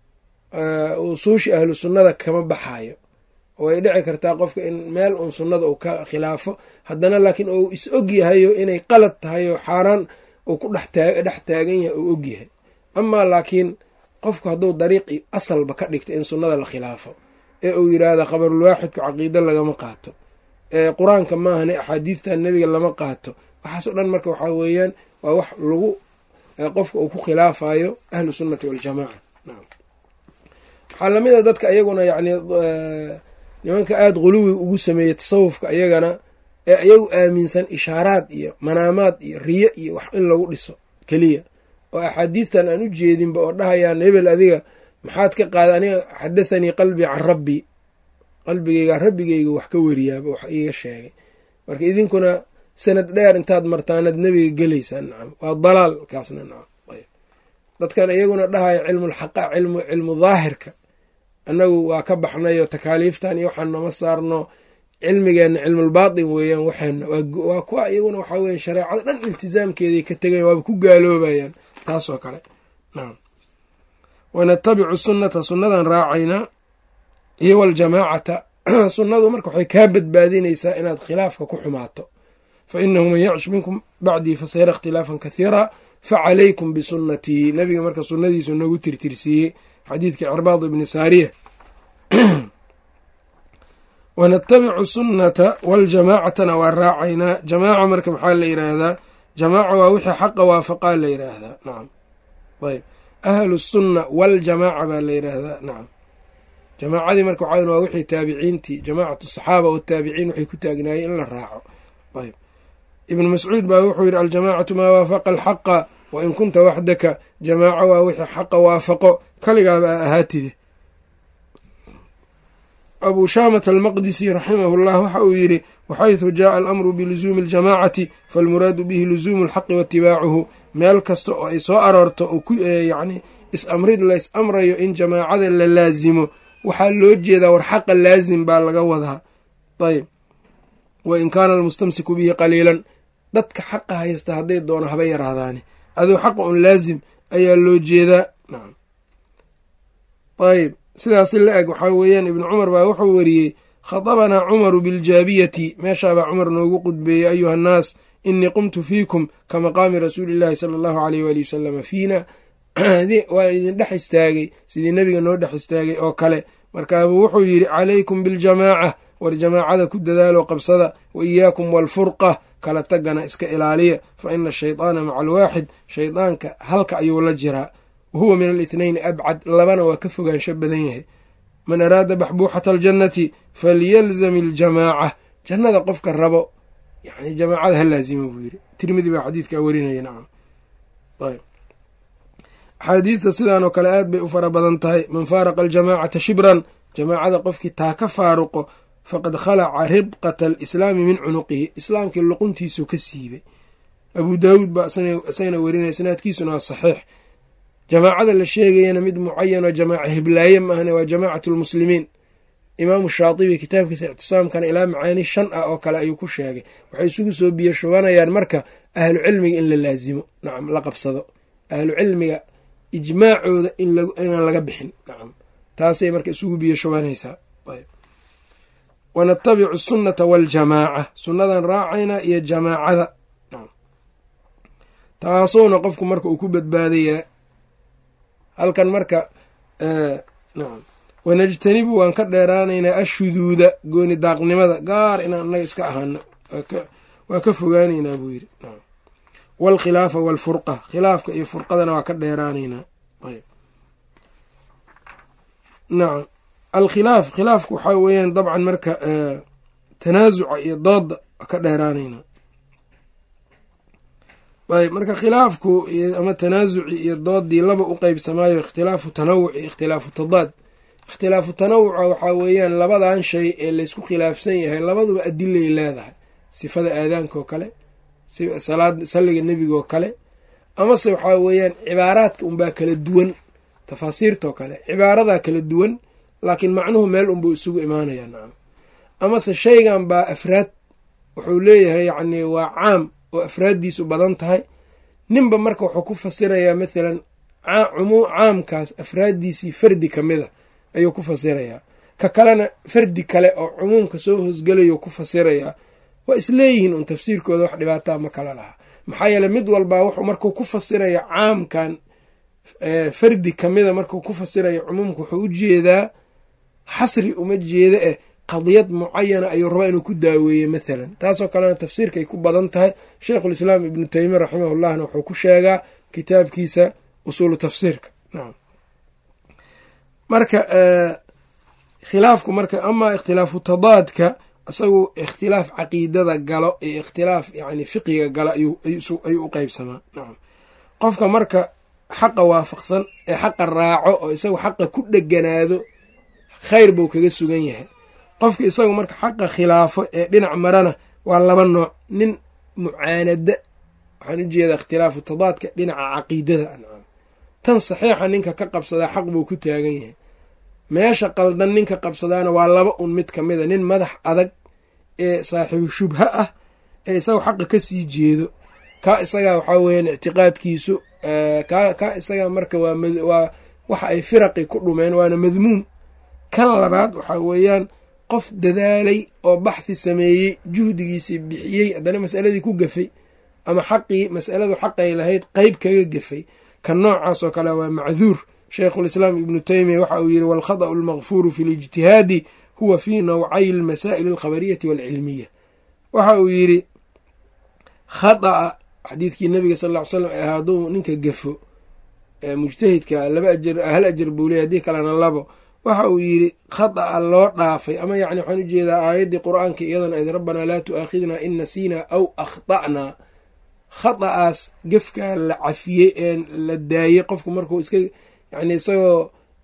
usuushi ahlu sunnada kama baxayo way dhici kartaa qofka in meel uun sunnada uu ka khilaafo haddana laakiin uu is og yahayo inay qalad tahay oo xaaraan uu ku dhex taagan yahay uu og yahay amaa laakiin qofku hadduu dariiqi asalba ka dhigta in sunnada la khilaafo ee uu yidhaahda khabarulwaaxidku caqiido lagama qaato ee qur-aanka maahane axaadiidta nebiga lama qaato waxaasoo dhan marka waxaa weeyaan waa wax lagu qofka uu ku khilaafayo ahlu sunnati waljamaaca waxaa lamid a dadka iyaguna yacni nimanka aada quluwi ugu sameeyey tasawufka iyagana ee iyagu aaminsan ishaaraad iyo manaamaad iyo riyo iyo wax in lagu dhiso keliya oo axaadiidtan aan u jeedinba oo dhahayaan hebel adiga maxaad ka qaada aniga xadathanii qalbii can rabbii qalbigeyga rabbigeyga wax ka weriyaaba wax iiga sheegay marka idinkuna sanad dheer intaad martaanad nebiga gelaysaan nacam waa dalaal kaasna nacam ayb dadkan iyaguna dhahaya cilmulxaqa cilmu cilmu daahirka annagu waa ka baxnayo takaaliiftan iyo waxaan nama saarno cilmigeenna cilmulbaatin weeyaan waxeena waa kuwa iyaguna waxaa weya shareecada dhan iltisaamkeeday ka tegayan waaba ku gaaloobayaan taasoo kale nacam wanatabicu sunnata sunnadan raacaynaa iyo waljamaacata sunnadu marka waxay kaa badbaadinaysaa inaad khilaafka ku xumaato fa inahu man yacsh minkum bacdii fasayara ikhtilaafan kathiira facalaykum bisunnatii nabiga marka sunnadiisu nagu tirtirsiiyey xadiidkii cirbaad ibni saariya wanatabicu sunnata waljamaacatana waa raacaynaa jamaaca marka maxaa la yidhaahdaa jamaaca waa wixii xaqa waafaqaa la yidhaahdaa nacam ayb ahlu sunna waljamaaca baa la yidhaahdaa nacam jamaacadii marka waxaa waa wixii taabiciintii jamaacatu saxaaba wataabiciin waxay ku taagnaayeen in la raaco ayb ibnu mascuud baa wuxuu yidhi aljamaacatu maa waafaqa alxaqa wa in kunta waxdaka jamaaco waa wixii xaqa waafaqo kaligaaba a ahaatide abuu shaamat almaqdisi raximahu llah waxa uu yidhi waxaytu jaءa alamru bilusuumi اljamaacati falmuraadu bihi lusuumu اlxaqi waitibaacuhu meel kasta oo ay soo aroorto oo ku yacni is-amrid lays amrayo in jamaacada la laasimo waxaa loo jeedaa war xaqa laasim baa laga wadaa ayb wa in kaana almustamsiku bihi qaliilan dadka xaqa haysta hadday doono haba yaraadaani aduu xaqa un laasim ayaa loo jeedaa nacam ayb sidaasi la eg waxaa weeyaan ibnu cumar baa wuxuu weriyey khadabanaa cumaru biljaabiyati meeshaabaa cumar noogu qudbeeyey ayuha annaas inii qumtu fiikum ka maqaami rasuuli illaahi sala allahu aleyh waali wasalama fiina waa idin dhex istaagay sidii nebiga noo dhex istaagay oo kale markaabuu wuxuu yidhi calaykum biljamaaca war jamaacada ku dadaalo qabsada wa iyaakum waalfurqa kala tagana iska ilaaliya fa ina ashaydaana maca alwaaxid shaydaanka halka ayuu la jiraa wahuwa min alithnayni abcad labana waa ka fogaansho badan yahay man araada baxbuuxata aljannati falyalzam iljamaaca jannada qofka rabo yani jamaacada ha laazimo buu yidhi tirmidi baa xadiidkaa werinaya nacam ayb axaadiidta sidaan oo kale aad bay u fara badan tahay man faaraqa aljamaacata shibran jamaacada qofkii taa ka faaruqo faqad khalaca ribqata alislaami min cunuqihi islaamkii luquntiisu ka siibay abuu daawuud baa isagana werinaya sanaadkiisuna waa saxiix jamaacada la sheegayana mid mucayan oo jamaaca hiblaaye maahne waa jamaacatu lmuslimiin imaamu shaatibi kitaabkiisa ictisaamkana ilaa macaani shan ah oo kale ayuu ku sheegay waxay isugu soo biyo shubanayaan marka ahlu cilmiga in la laazimo nacam la qabsado ahlu cilmiga ijmaacooda inaan laga bixin nacam taasay marka isugu biyo shubanaysaa wanatabicu sunnata waaljamaaca sunnadan raacaynaa iyo jamaacada taasuuna qofku marka uu ku badbaadayaa halkan marka nacam wanajtanibu waan ka dheeraanaynaa ashuduuda gooni daaqnimada gaar inaan annaga iska ahaano waa ka fogaanaynaa buu yidhi nacam waalkhilaafa waalfurqa khilaafka iyo furqadana waa ka dheeraanaynaa ayb nacam alkhilaaf khilaafku waxaa weeyaan dabcan marka tanaasuca iyo dooda waa ka dheeraanaynaa ayb marka khilaafku ama tanaasuci iyo doodii laba u qeybsamaayo ikhtilaafu tanawuc iyo ikhtilaafu tadaad ikhtilaafu tanawuca waxaa weeyaan labadan shay ee laysku khilaafsan yahay labaduba adilay leedahay sifada aadaanka oo kale salaad salliga nebiga oo kale amase waxaa weeyaan cibaaraadka unbaa kala duwan tafaasiirtaoo kale cibaaradaa kala duwan laakiin macnuhu meel unbuu isugu imaanaya nacam amase shaygan baa afraad wuxuu leeyahay yacni waa caam oo afraaddiisu badan tahay ninba marka wuxuu ku fasirayaa mathalan caamkaas afraaddiisii fardi ka mid a ayuu ku fasirayaa ka kalena fardi kale oo cumuumka soo hoosgelayuu ku fasirayaa waa isleeyihiin un tafsiirkooda wax dhibaataa ma kala laha maxaa yeele mid walbaa wuxuu markuu ku fasiraya caamkan fardi kamida markuu ku fasiraya cumuumka wuxuu u jeedaa xasri uma jeeda eh qadiyad mucayana ayuu rabaa inuu ku daaweeye mathalan taasoo kalena tafsiirkay ku badan tahay sheikhulislaam ibnu teymiya raximahullahna wuxuu ku sheegaa kitaabkiisa usuulu tafsiirka nacam marka khilaafku marka amaa ikhtilaafu tadaadka isagu ikhtilaaf caqiidada galo iyo ikhtilaaf yani fiqiga galo ayuu u qeybsamaa nacam qofka marka xaqa waafaqsan ee xaqa raaco oo isagu xaqa ku dheganaado khayr buu kaga sugan yahay qofka isagu marka xaqa khilaafo ee dhinac marana waa laba nooc nin mucaanada waxaan ujeedaa ikhtilaafu tadaadka dhinaca caqiidada ancam tan saxiixa ninka ka qabsadaa xaq buu ku taagan yahay meesha qaldan ninka qabsadaana waa laba un mid ka mid a nin madax adag ee saaxiibu shubha ah ee isaga xaqa ka sii jeedo kaa isagaa waxaa weeyaan ictiqaadkiisu kaa isagaa marka waa waxa ay firaqi ku dhumeen waana madmuum kan labaad waxaa weeyaan qof dadaalay oo baxhi sameeyey juhdigiisii bixiyey haddana masaladii ku gafay ama xaqii masaladu xaqay lahayd qeyb kaga gafay kan noocaas oo kale waa macduur sheikhulislaam ibnu teymiya waxa uu yidhi walkhada'u almakfuuru fi lijtihaadi huwa fii nawcay almasaa'il alkhabariyati waalcilmiya waxa uu yidhi khada'a xadiidkii nabiga sal ll ly slam ee hadduu ninka gafo mujtahidka laba ajar hal ajar buu leey haddii kalena labo waxa uu yidhi khada'a loo dhaafay ama yacni waxaan ujeedaa aayaddii qur-aanka iyadan ayd rabbanaa laa tu'aakhidnaa in nasiinaa aw akhta'naa khada'aas gefkaa la cafiyey ee la daayey qofku markuu iska yani isagoo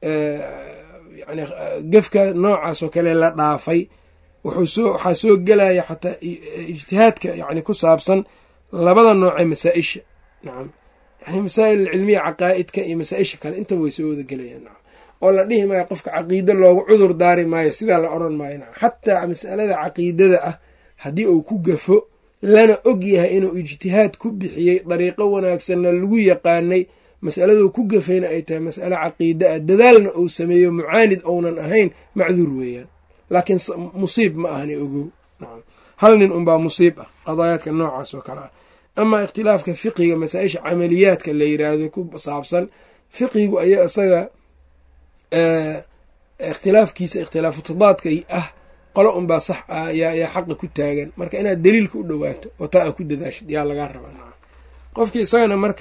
yani gefka noocaas oo kale la dhaafay wuxuu waxaa soo gelaya xataa ijtihaadka yani ku saabsan labada noocee masaa-isha nacam yani masaa'il cilmiya caqaa'idka iyo masaa-isha kale intaba way soo wada gelayaan nacam oo la dhihi maayo qofka caqiido loogu cudur daari maayo sidaa la odhan maayo nacam xataa masalada caqiidada ah haddii uu ku gafo lana og yahay inuu ijtihaad ku bixiyey dariiqo wanaagsanna lagu yaqaanay masaladuu ku gafayna ay tahay mas'alo caqiida ah dadaalna uu sameeyo mucaanid ounan ahayn macduur weeyaan laakiin musiib ma ahani ogow nacam hal nin unbaa musiib ah qadaayaadka noocaas oo kale ah amaa ikhtilaafka fiqiga masaa-isha camaliyaadka la yiraahdo ku saabsan fiqigu ayaa isaga ikhtilaafkiisa ikhtilaafu tadaadka ah qolo unbaa sax ah yaa xaqa ku taagan marka inaad daliilka u dhowaato oo taa a ku dadaashid yaa lagaa rabaa nacam qofkii isagana marka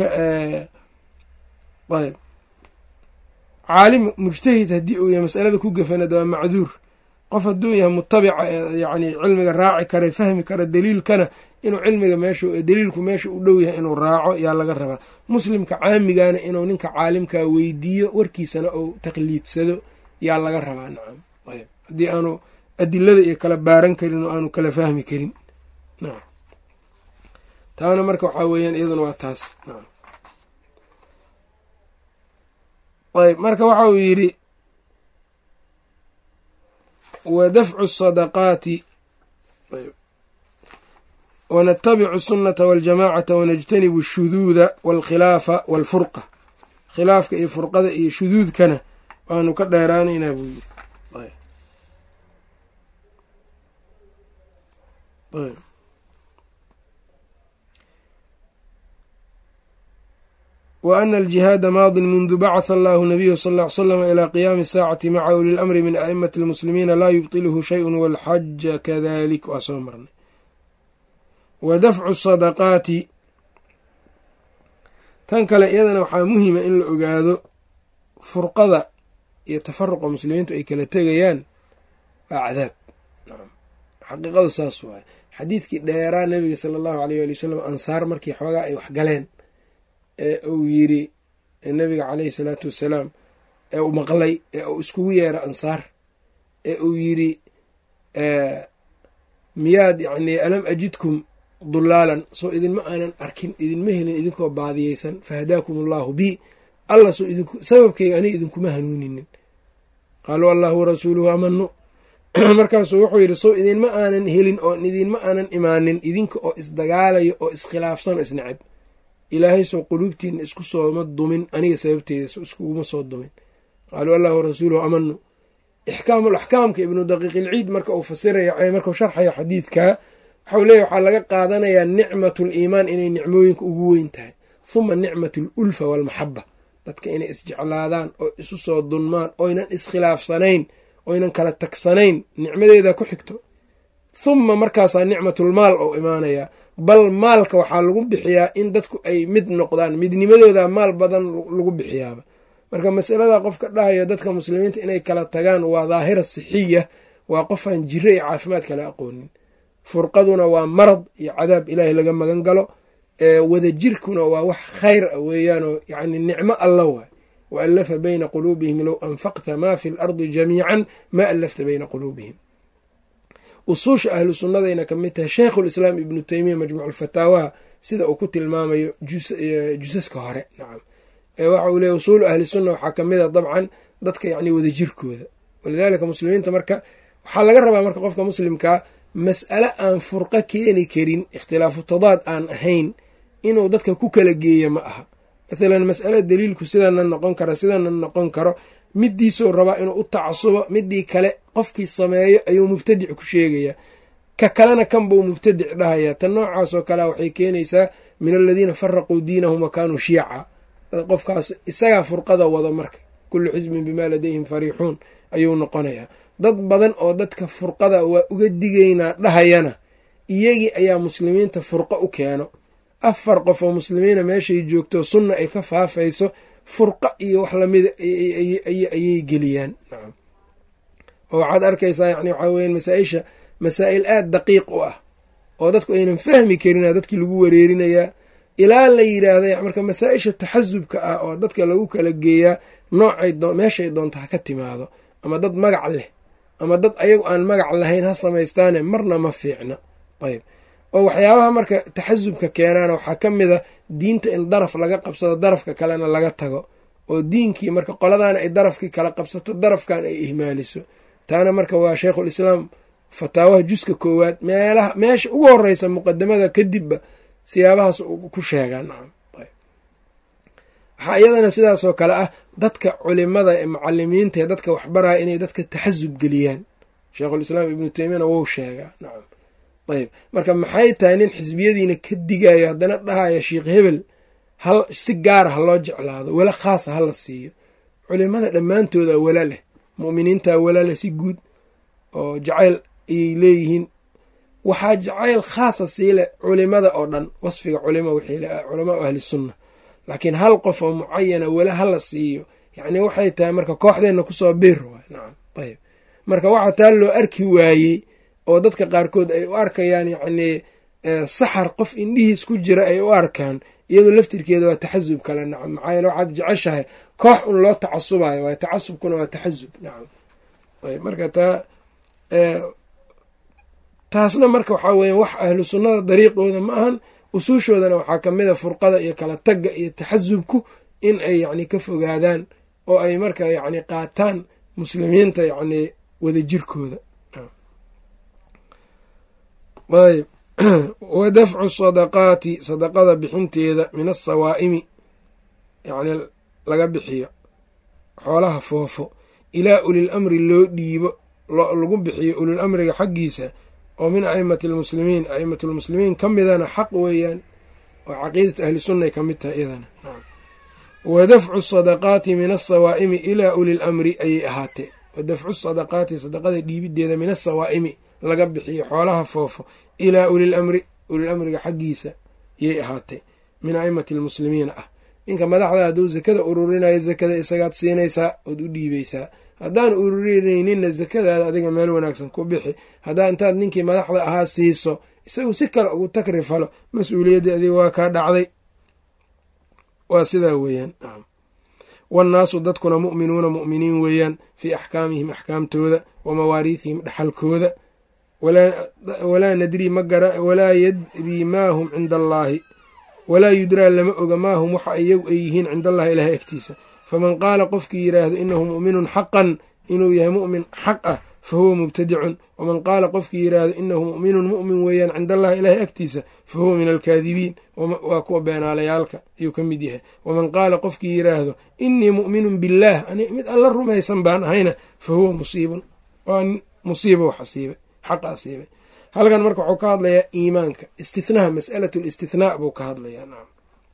ayb caalim mujtahid haddii uu yahay masalada ku gafana de waa macduur qof hadduu yahay mutabica yani cilmiga raaci kara fahmi kara daliilkana inuu cilmiga meeshu daliilku meesha u dhow yahay inuu raaco yaa laga rabaa muslimka caamigana inuu ninka caalimkaa weydiiyo warkiisana uu taqliidsado yaa laga rabaa nacam ayb haddii aanu adilada iyo kala baaran karin oo aanu kala fahmi karin nacam taana marka waxaa weeyaan iyaduna waa taas nacam ayb marka waxa uu yidhi wa dafcu sadaqaati wanatabicu sunata waljamacata wanajtanibu ashuduuda walkhilaafa walfurqa khilaafka iyo furqada iyo shuduudkana waanu ka dheeraanaynaa buu yidhi wa ana aljihaada maadin mundu bacatha allahu nabiyu sal ll ly slam ilaa qiyaami saacati maca uli lamri min a'imati almuslimiina laa yubtiluhu shayun walxaja kadalik waa soo marnay wa dafcu sadaqaati tan kale iyadana waxaa muhima in la ogaado furqada iyo tafaruqa muslimiintu ay kala tegayaan waa cadaab xaqiiqadu saas waay xadiidkii dheeraa nabiga sala allahu aleyh ali wasalam ansaar markii xoogaa ay wax galeen ee uu yiri nabiga caleyhi salaatu wassalaam ee uu maqlay ee uu iskugu yeero ansaar ee uu yiri miyaad yacni alam ajidkum dulaalan soo idinma aanan arkin idinma helin idinkoo baadiyeysan fahadaakum allahu bi alla soo idinku sababkeyga ani idinkuma hanuuninin qaaluu allahu warasuuluhu amanu markaasuu wuxuu yidhi soo idinma aanan helin oo idinma aanan imaanin idinka oo isdagaalayo oo iskhilaafsan oo isnacab ilaahay soo quluubtiina isku sooma dumin aniga sababteeda iskuguma soo dumin qaaluu allah warasuuluhu amanu ixkaamul axkaamka ibnu daqiiqilciid marka uu fasiraya markau sharxayo xadiidka waxau leeyahy waxaa laga qaadanayaa nicmatul iimaan inay nicmooyinka ugu weyn tahay huma nicmatul ulfa waalmaxaba dadka inay isjeclaadaan oo isu soo dunmaan oynan iskhilaafsanayn oynan kala tagsanayn nicmadeeda ku xigto huma markaasaa nicmatulmaal oo imaanayaa bal maalka waxaa lagu bixiyaa in dadku ay mid noqdaan midnimadooda maal badan lagu bixiyaaba marka masalada qofka dhahayo dadka muslimiinta inay kala tagaan waa daahira sixiya waa qofaan jiro iyo caafimaad kala aqoonin furqaduna waa marad iyo cadaab ilaahay laga magan galo wadajirkuna waa wax khayr a weeyaanoo yani nicmo alla waay wa allafa bayna quluubihim low anfaqta maa fi lardi jamiican ma allafta bayna quluubihim usuusha ahlu sunnadayna ka mid tahay sheikhulislaam ibnu teymiya majmuuculfataawaha sida uu ku tilmaamayo jusaska hore nacam waxa uu leeya usuulu ahli sunna waxaa ka mid a dabcan dadka yacni wadajirkooda walidaalika muslimiinta marka waxaa laga rabaa marka qofka muslimkaa mas'ale aan furqo keeni karin ikhtilaafu tadaad aan ahayn inuu dadka ku kala geeya ma aha mathalan mas'ale daliilku sidana noqon kara sidana noqon karo midiisuu rabaa inuu u tacasubo midii kale qofkii sameeyo ayuu mubtadic ku sheegayaa ka kalena kan buu mubtadic dhahayaa tan noocaasoo kalea waxay keenaysaa min aladiina faraquu diinahum wa kaanuu shiica qofkaas isagaa furqada wado marka kullu xisbin bimaa ladayhim fariixuun ayuu noqonayaa dad badan oo dadka furqada waa uga digaynaa dhahayana iyagii ayaa muslimiinta furqo u keeno afar qof oo muslimiina meeshay joogto sunna ay ka faafayso furqa iyo wax lamida ayay geliyaan nacam oo waxaad arkaysaa yani waxaa weya masaaisha masaa'il aada daqiiq u ah oo dadku aynan fahmi karina dadkii lagu wareerinayaa ilaa la yidhaahda marka masaa-isha taxasubka ah oo dadka lagu kala geeyaa noocay meeshay doonto ha ka timaado ama dad magac leh ama dad ayagu aan magac lahayn ha samaystaane marna ma fiicna ayb oo waxyaabaha marka taxasubka keenaana waxaa ka mid a diinta in daraf laga qabsado darafka kalena laga tago oo diinkii marka qoladaana ay darafkii kala qabsato darafkan ay ihmaaliso taana marka waa sheikhulislaam fataawaha juska koowaad meelaha meesha ugu horeysa muqadamada kadibba siyaabahaas ku sheegaa nacam waxaa iyadana sidaasoo kale ah dadka culimada ee macalimiinta ee dadka waxbaraya inay dadka taxasub geliyaan sheikhulislaam ibnu teymiyana wou sheegaa nacam ayb marka maxay tahay nin xisbiyadiina ka digayo haddana dhahaya sheikh hebel hal si gaara ha loo jeclaado wala khaasa ha la siiyo culimada dhammaantooda wala leh mu'miniinta wala leh si guud oo jacayl ayay leeyihiin waxaa jacayl khaasa siile culimada oo dhan wasfiga culima culamaa ahli sunna laakiin hal qof oo mucayana wala hala siiyo yacni waxay tahay marka kooxdeenna kusoo biir waay nacam ayb marka waxaa taa loo arki waayey oo dadka qaarkood ay u arkayaan yacnii saxar qof indhihiis ku jira ay u arkaan iyadoo laftirkeeda waa taxasub kale nacam maxaa yeele waxaad jeceshahay koox un loo tacasubayo waay tacasubkuna waa taxasub nacam ayb marka taa taasna marka waxaa weya wax ahlu sunnada dariiqooda ma ahan usuushoodana waxaa ka mid a furqada iyo kala tagga iyo taxasubku in ay yacni ka fogaadaan oo ay marka yacni qaataan muslimiinta yacni wadajirkooda ayb wa dafcu sadaqaati sadaqada bixinteeda min asawaa'imi yacni laga bixiyo xoolaha foofo ilaa ulil amri loo dhiibo lagu bixiyo ulil amriga xaggiisa oo min aimati almuslimiin aimatu lmuslimiin ka midana xaq weeyaan oo caqiidatu ahli sunnay ka mid tahay iyadana wa dafcu sadaqaati min asawaa'imi ilaa ulil amri ayay ahaatee wa dafcu sadaqaati sadaqada dhiibideeda min asawaa'imi laga bixiyo xoolaha foofo ilaa ulil amri ulil amriga xaggiisa yay ahaatee min aimati almuslimiina ah ninka madaxda hadduu zakada ururinayo zakada isagaad siinaysaa ood u dhiibaysaa haddaan ururinayninna zakadaada adiga meel wanaagsan ku bixi haddaa intaad ninkii madaxda ahaa siiso isagu si kale ugu takri falo mas-uuliyaddii adiga waa kaa dhacday waa sidaa weeyaan wannaasu dadkuna mu'minuuna mu'miniin weeyaan fii axkaamihim axkaamtooda wa mawaariithihim dhaxalkooda walaa nadrii walaa yadrii maa hum cinda allaahi walaa yudraa lama oga maa hum waxa iyagu ay yihiin cinda allahi ilahay agtiisa faman qaala qofkii yidhaahdo inahu mu'minun xaqan inuu yahay mu'min xaq ah fa huwa mubtadicun waman qaala qofkii yidhaahdo inahu mu'minun mu'min weeyaan cinda allahi ilaahay agtiisa fa huwa min alkaadibiin waa kuwa beenaalayaalka ayuu ka mid yahay waman qaala qofkii yidhaahdo inii mu'minun billaah ani mid alla rumaysan baan ahayna fa huwa musiibun waa musiiba wax asiibay xaqa asiibay halkan marka wuxuu ka hadlayaa iimaanka istithnaha mas'alatu listithnaa buu ka hadlayaa nacam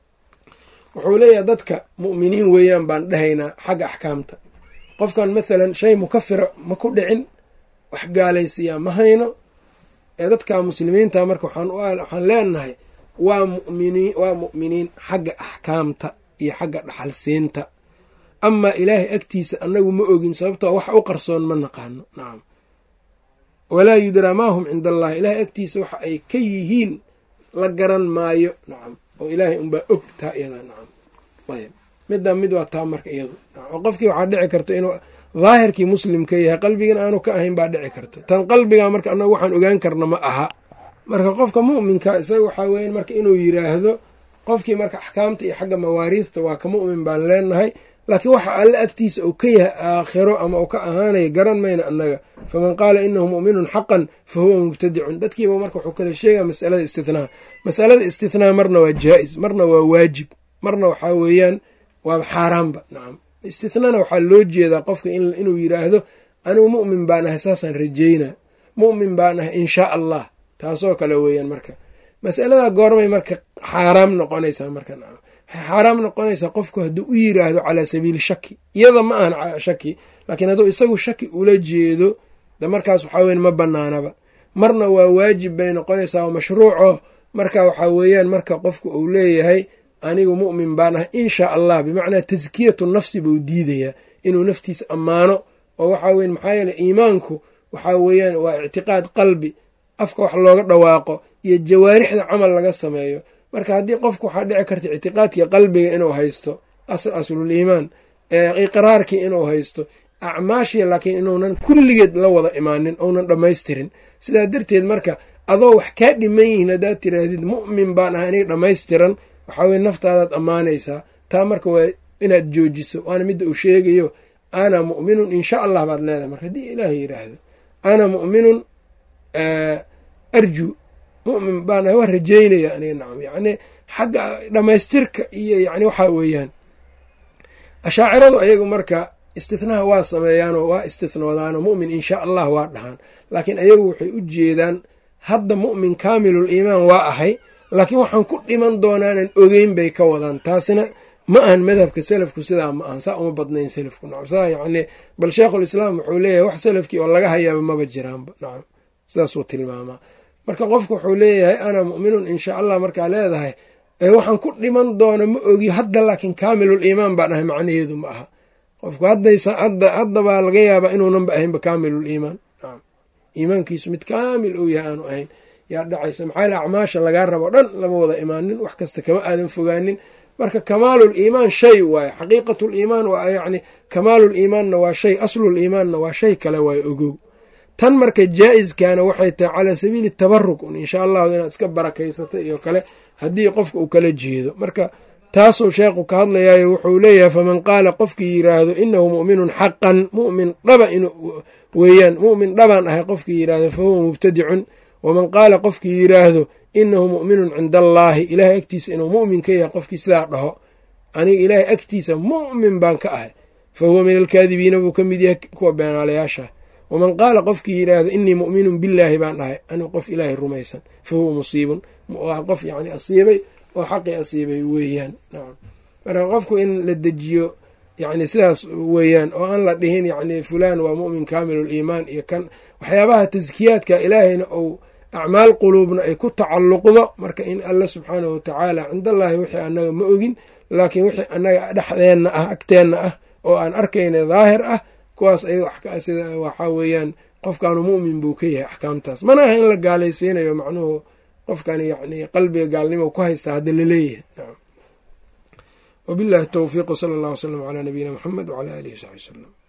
wuxuu leeyahay dadka mu'miniin weeyaan baan dhahaynaa xagga axkaamta qofkan mathalan shay mukafira ma ku dhicin wax gaalaysiyaa ma hayno ee dadka muslimiinta marka waxaan leenahay waa muminiin waa mu'miniin xagga axkaamta iyo xagga dhaxalsiinta amaa ilaahay agtiisa annagu ma ogin sababtoo wax u qarsoon ma naqaano nacam walaa yudraa maa hum cinda allahi ilaahay agtiisa waxa ay ka yihiin la garan maayo nacam oo ilaahay unbaa og taa iyada nacam ayb middaa mid waa taa marka iyadu oo qofkii waxaa dhici karta inuu daahirkii muslimka yahay qalbigan aanu ka ahayn baa dhici karta tan qalbiga marka annagu waxaan ogaan karna ma aha marka qofka mu'minka isaga waxaa weyan marka inuu yiraahdo qofkii marka axkaamta iyo xagga mawaariista waa ka mu'min baan leenahay laakiin waxa alle agtiisa uu ka yahay aakhiro ama uu ka ahaanaya garan mayna annaga faman qaala inahu mu'minun xaqan fa huwa mubtadicun dadkiiba marka wuxuu kala sheegaya masalada istithnaa masalada istithnaa marna waa jaa-is marna waa waajib marna waxaa weeyaan waa xaaraanba nacam istithnana waxaa loo jeedaa qofka inuu yiraahdo anigu mu'min baan ahay saasaan rajeynaa mu'min baan ahay inshaa allah taasoo kale weeyaan marka masalada goormay marka xaaraam noqonaysaa marka nacam xaaraam noqonaysaa qofku hadduu u yiraahdo calaa sabiili shaki iyada ma ahan shaki laakiin hadduu isagu shaki ula jeedo de markaas waxaa weyan ma banaanaba marna waa waajib bay noqonaysaa oo mashruuco marka waxaa weeyaan marka qofku uu leeyahay anigu mu'min baan ah inshaa allah bimacnaa taskiyatu nafsi buu diidayaa inuu naftiisa ammaano oo waxaa weyan maxaa yeele iimaanku waxaa weeyaan waa ictiqaad qalbi afka wax looga dhawaaqo iyo jawaarixda camal laga sameeyo marka haddii qofku waxaa dhici karta ictiqaadkii qalbiga inuu haysto asl aslul iimaan iqraarkii inuu haysto acmaashii laakiin inuunan kulligeed la wada imaanin ounan dhammaystirin sidaa darteed marka adoo wax kaa dhiman yihiin haddaad tiraahdid mu'min baan ahay aniga dhammaystiran waxaa weye naftaadaad ammaanaysaa taa marka waa inaad joojiso waana midda uu sheegayo ana mu'minun insha allah baad leedahay marka haddii ilaahay yidhaahdo ana mu'minun arju mu'min baan ahay waa rajeynaya aniga nacam yacni xagga dhammaystirka iyo yacni waxaa weeyaan ashaaciradu ayagu marka istithnaha waa sameeyaanoo waa istithnoodaanoo mu'min insha allah waa dhahaan laakiin ayagu waxay u jeedaan hadda mu'min kaamilul iimaan waa ahay laakiin waxaan ku dhiman doonaanan ogeyn bay ka wadaan taasina ma ahan madhabka selafku sidaa ma ahan saa uma badnayn selafku nacam saa yacni bal sheikhul islaam wuxuu leeyahay wax salafkii oo laga hayaaba maba jiraanba nacam sidaasuu tilmaamaa marka qofku wuxuu leeyahay ana mu'minun insha allah markaa leedahay waxaan ku dhiman doona ma ogi hadda laakiin kaamilul iimaan baan ahay macnaheedu ma aha qofku haddabaa laga yaabaa inuunanba ahaynba kaamilul iimaan nacam iimaankiisu mid kaamil ou yahay aanu ahayn yaa dhacaysa maxaa yale acmaasha lagaa rabo dhan lama wada imaanin wax kasta kama aadan fogaanin marka kamaalul iimaan shay waaye xaqiiqatul iimaan waa yacni kamaalul iimaanna waa shay aslul iimaanna waa shay kale waaye ogow tan marka jaa-iskana waxay tahay calaa sabiili tabaruk un insha allahu inaad iska barakaysata iyo kale haddii qofka uu kala jeedo marka taasuu sheekhu ka hadlayaayo wuxuu leeyahay faman qaala qofkii yiraahdo inahu mu'minun xaqan mu'min dhaba in weeyaan mu'min dhabaan ahay qofkii yiraahdo fa huwa mubtadicun waman qaala qofkii yiraahdo inahu mu'minun cinda allaahi ilaahay agtiisa inuu mu'min ka yahay qofkii sidaa dhaho aniga ilaahay agtiisa mu'min baan ka ahay fa huwa min alkaadibiina buu ka mid yahay kuwa beenaalayaasha waman qaala qofkii yidhaahdo inii mu'minun billaahi baan dhahay anigu qof ilaahay rumaysan fa huwa musiibun waa qof yacni asiibay oo xaqii asiibay weeyaan nacam marka qofku in la dejiyo yacni sidaas weeyaan oo aan la dhihin yacni fulaan waa mu'min kaamilul iimaan iyo kan waxyaabaha taskiyaadka ilaahayna ou acmaal quluubna ay ku tacalluqdo marka in alla subxaanahu watacaala cindallaahi wixii annaga ma ogin laakiin wixii annaga dhexdeenna ah agteenna ah oo aan arkayna daahir ah kuwaas sida waxaa weeyaan qofkaanu mu'min buu ka yahay axkaamtaas mana aha in la gaalaysiinayo macnuhu qofkani yacni qalbiga gaalnimo ku haystaa hadda laleeyahay nacam wabillahi towfiiq wsala allah wslam calaa nabiyina muxamed wcalaa alihi wsaxbi wsalam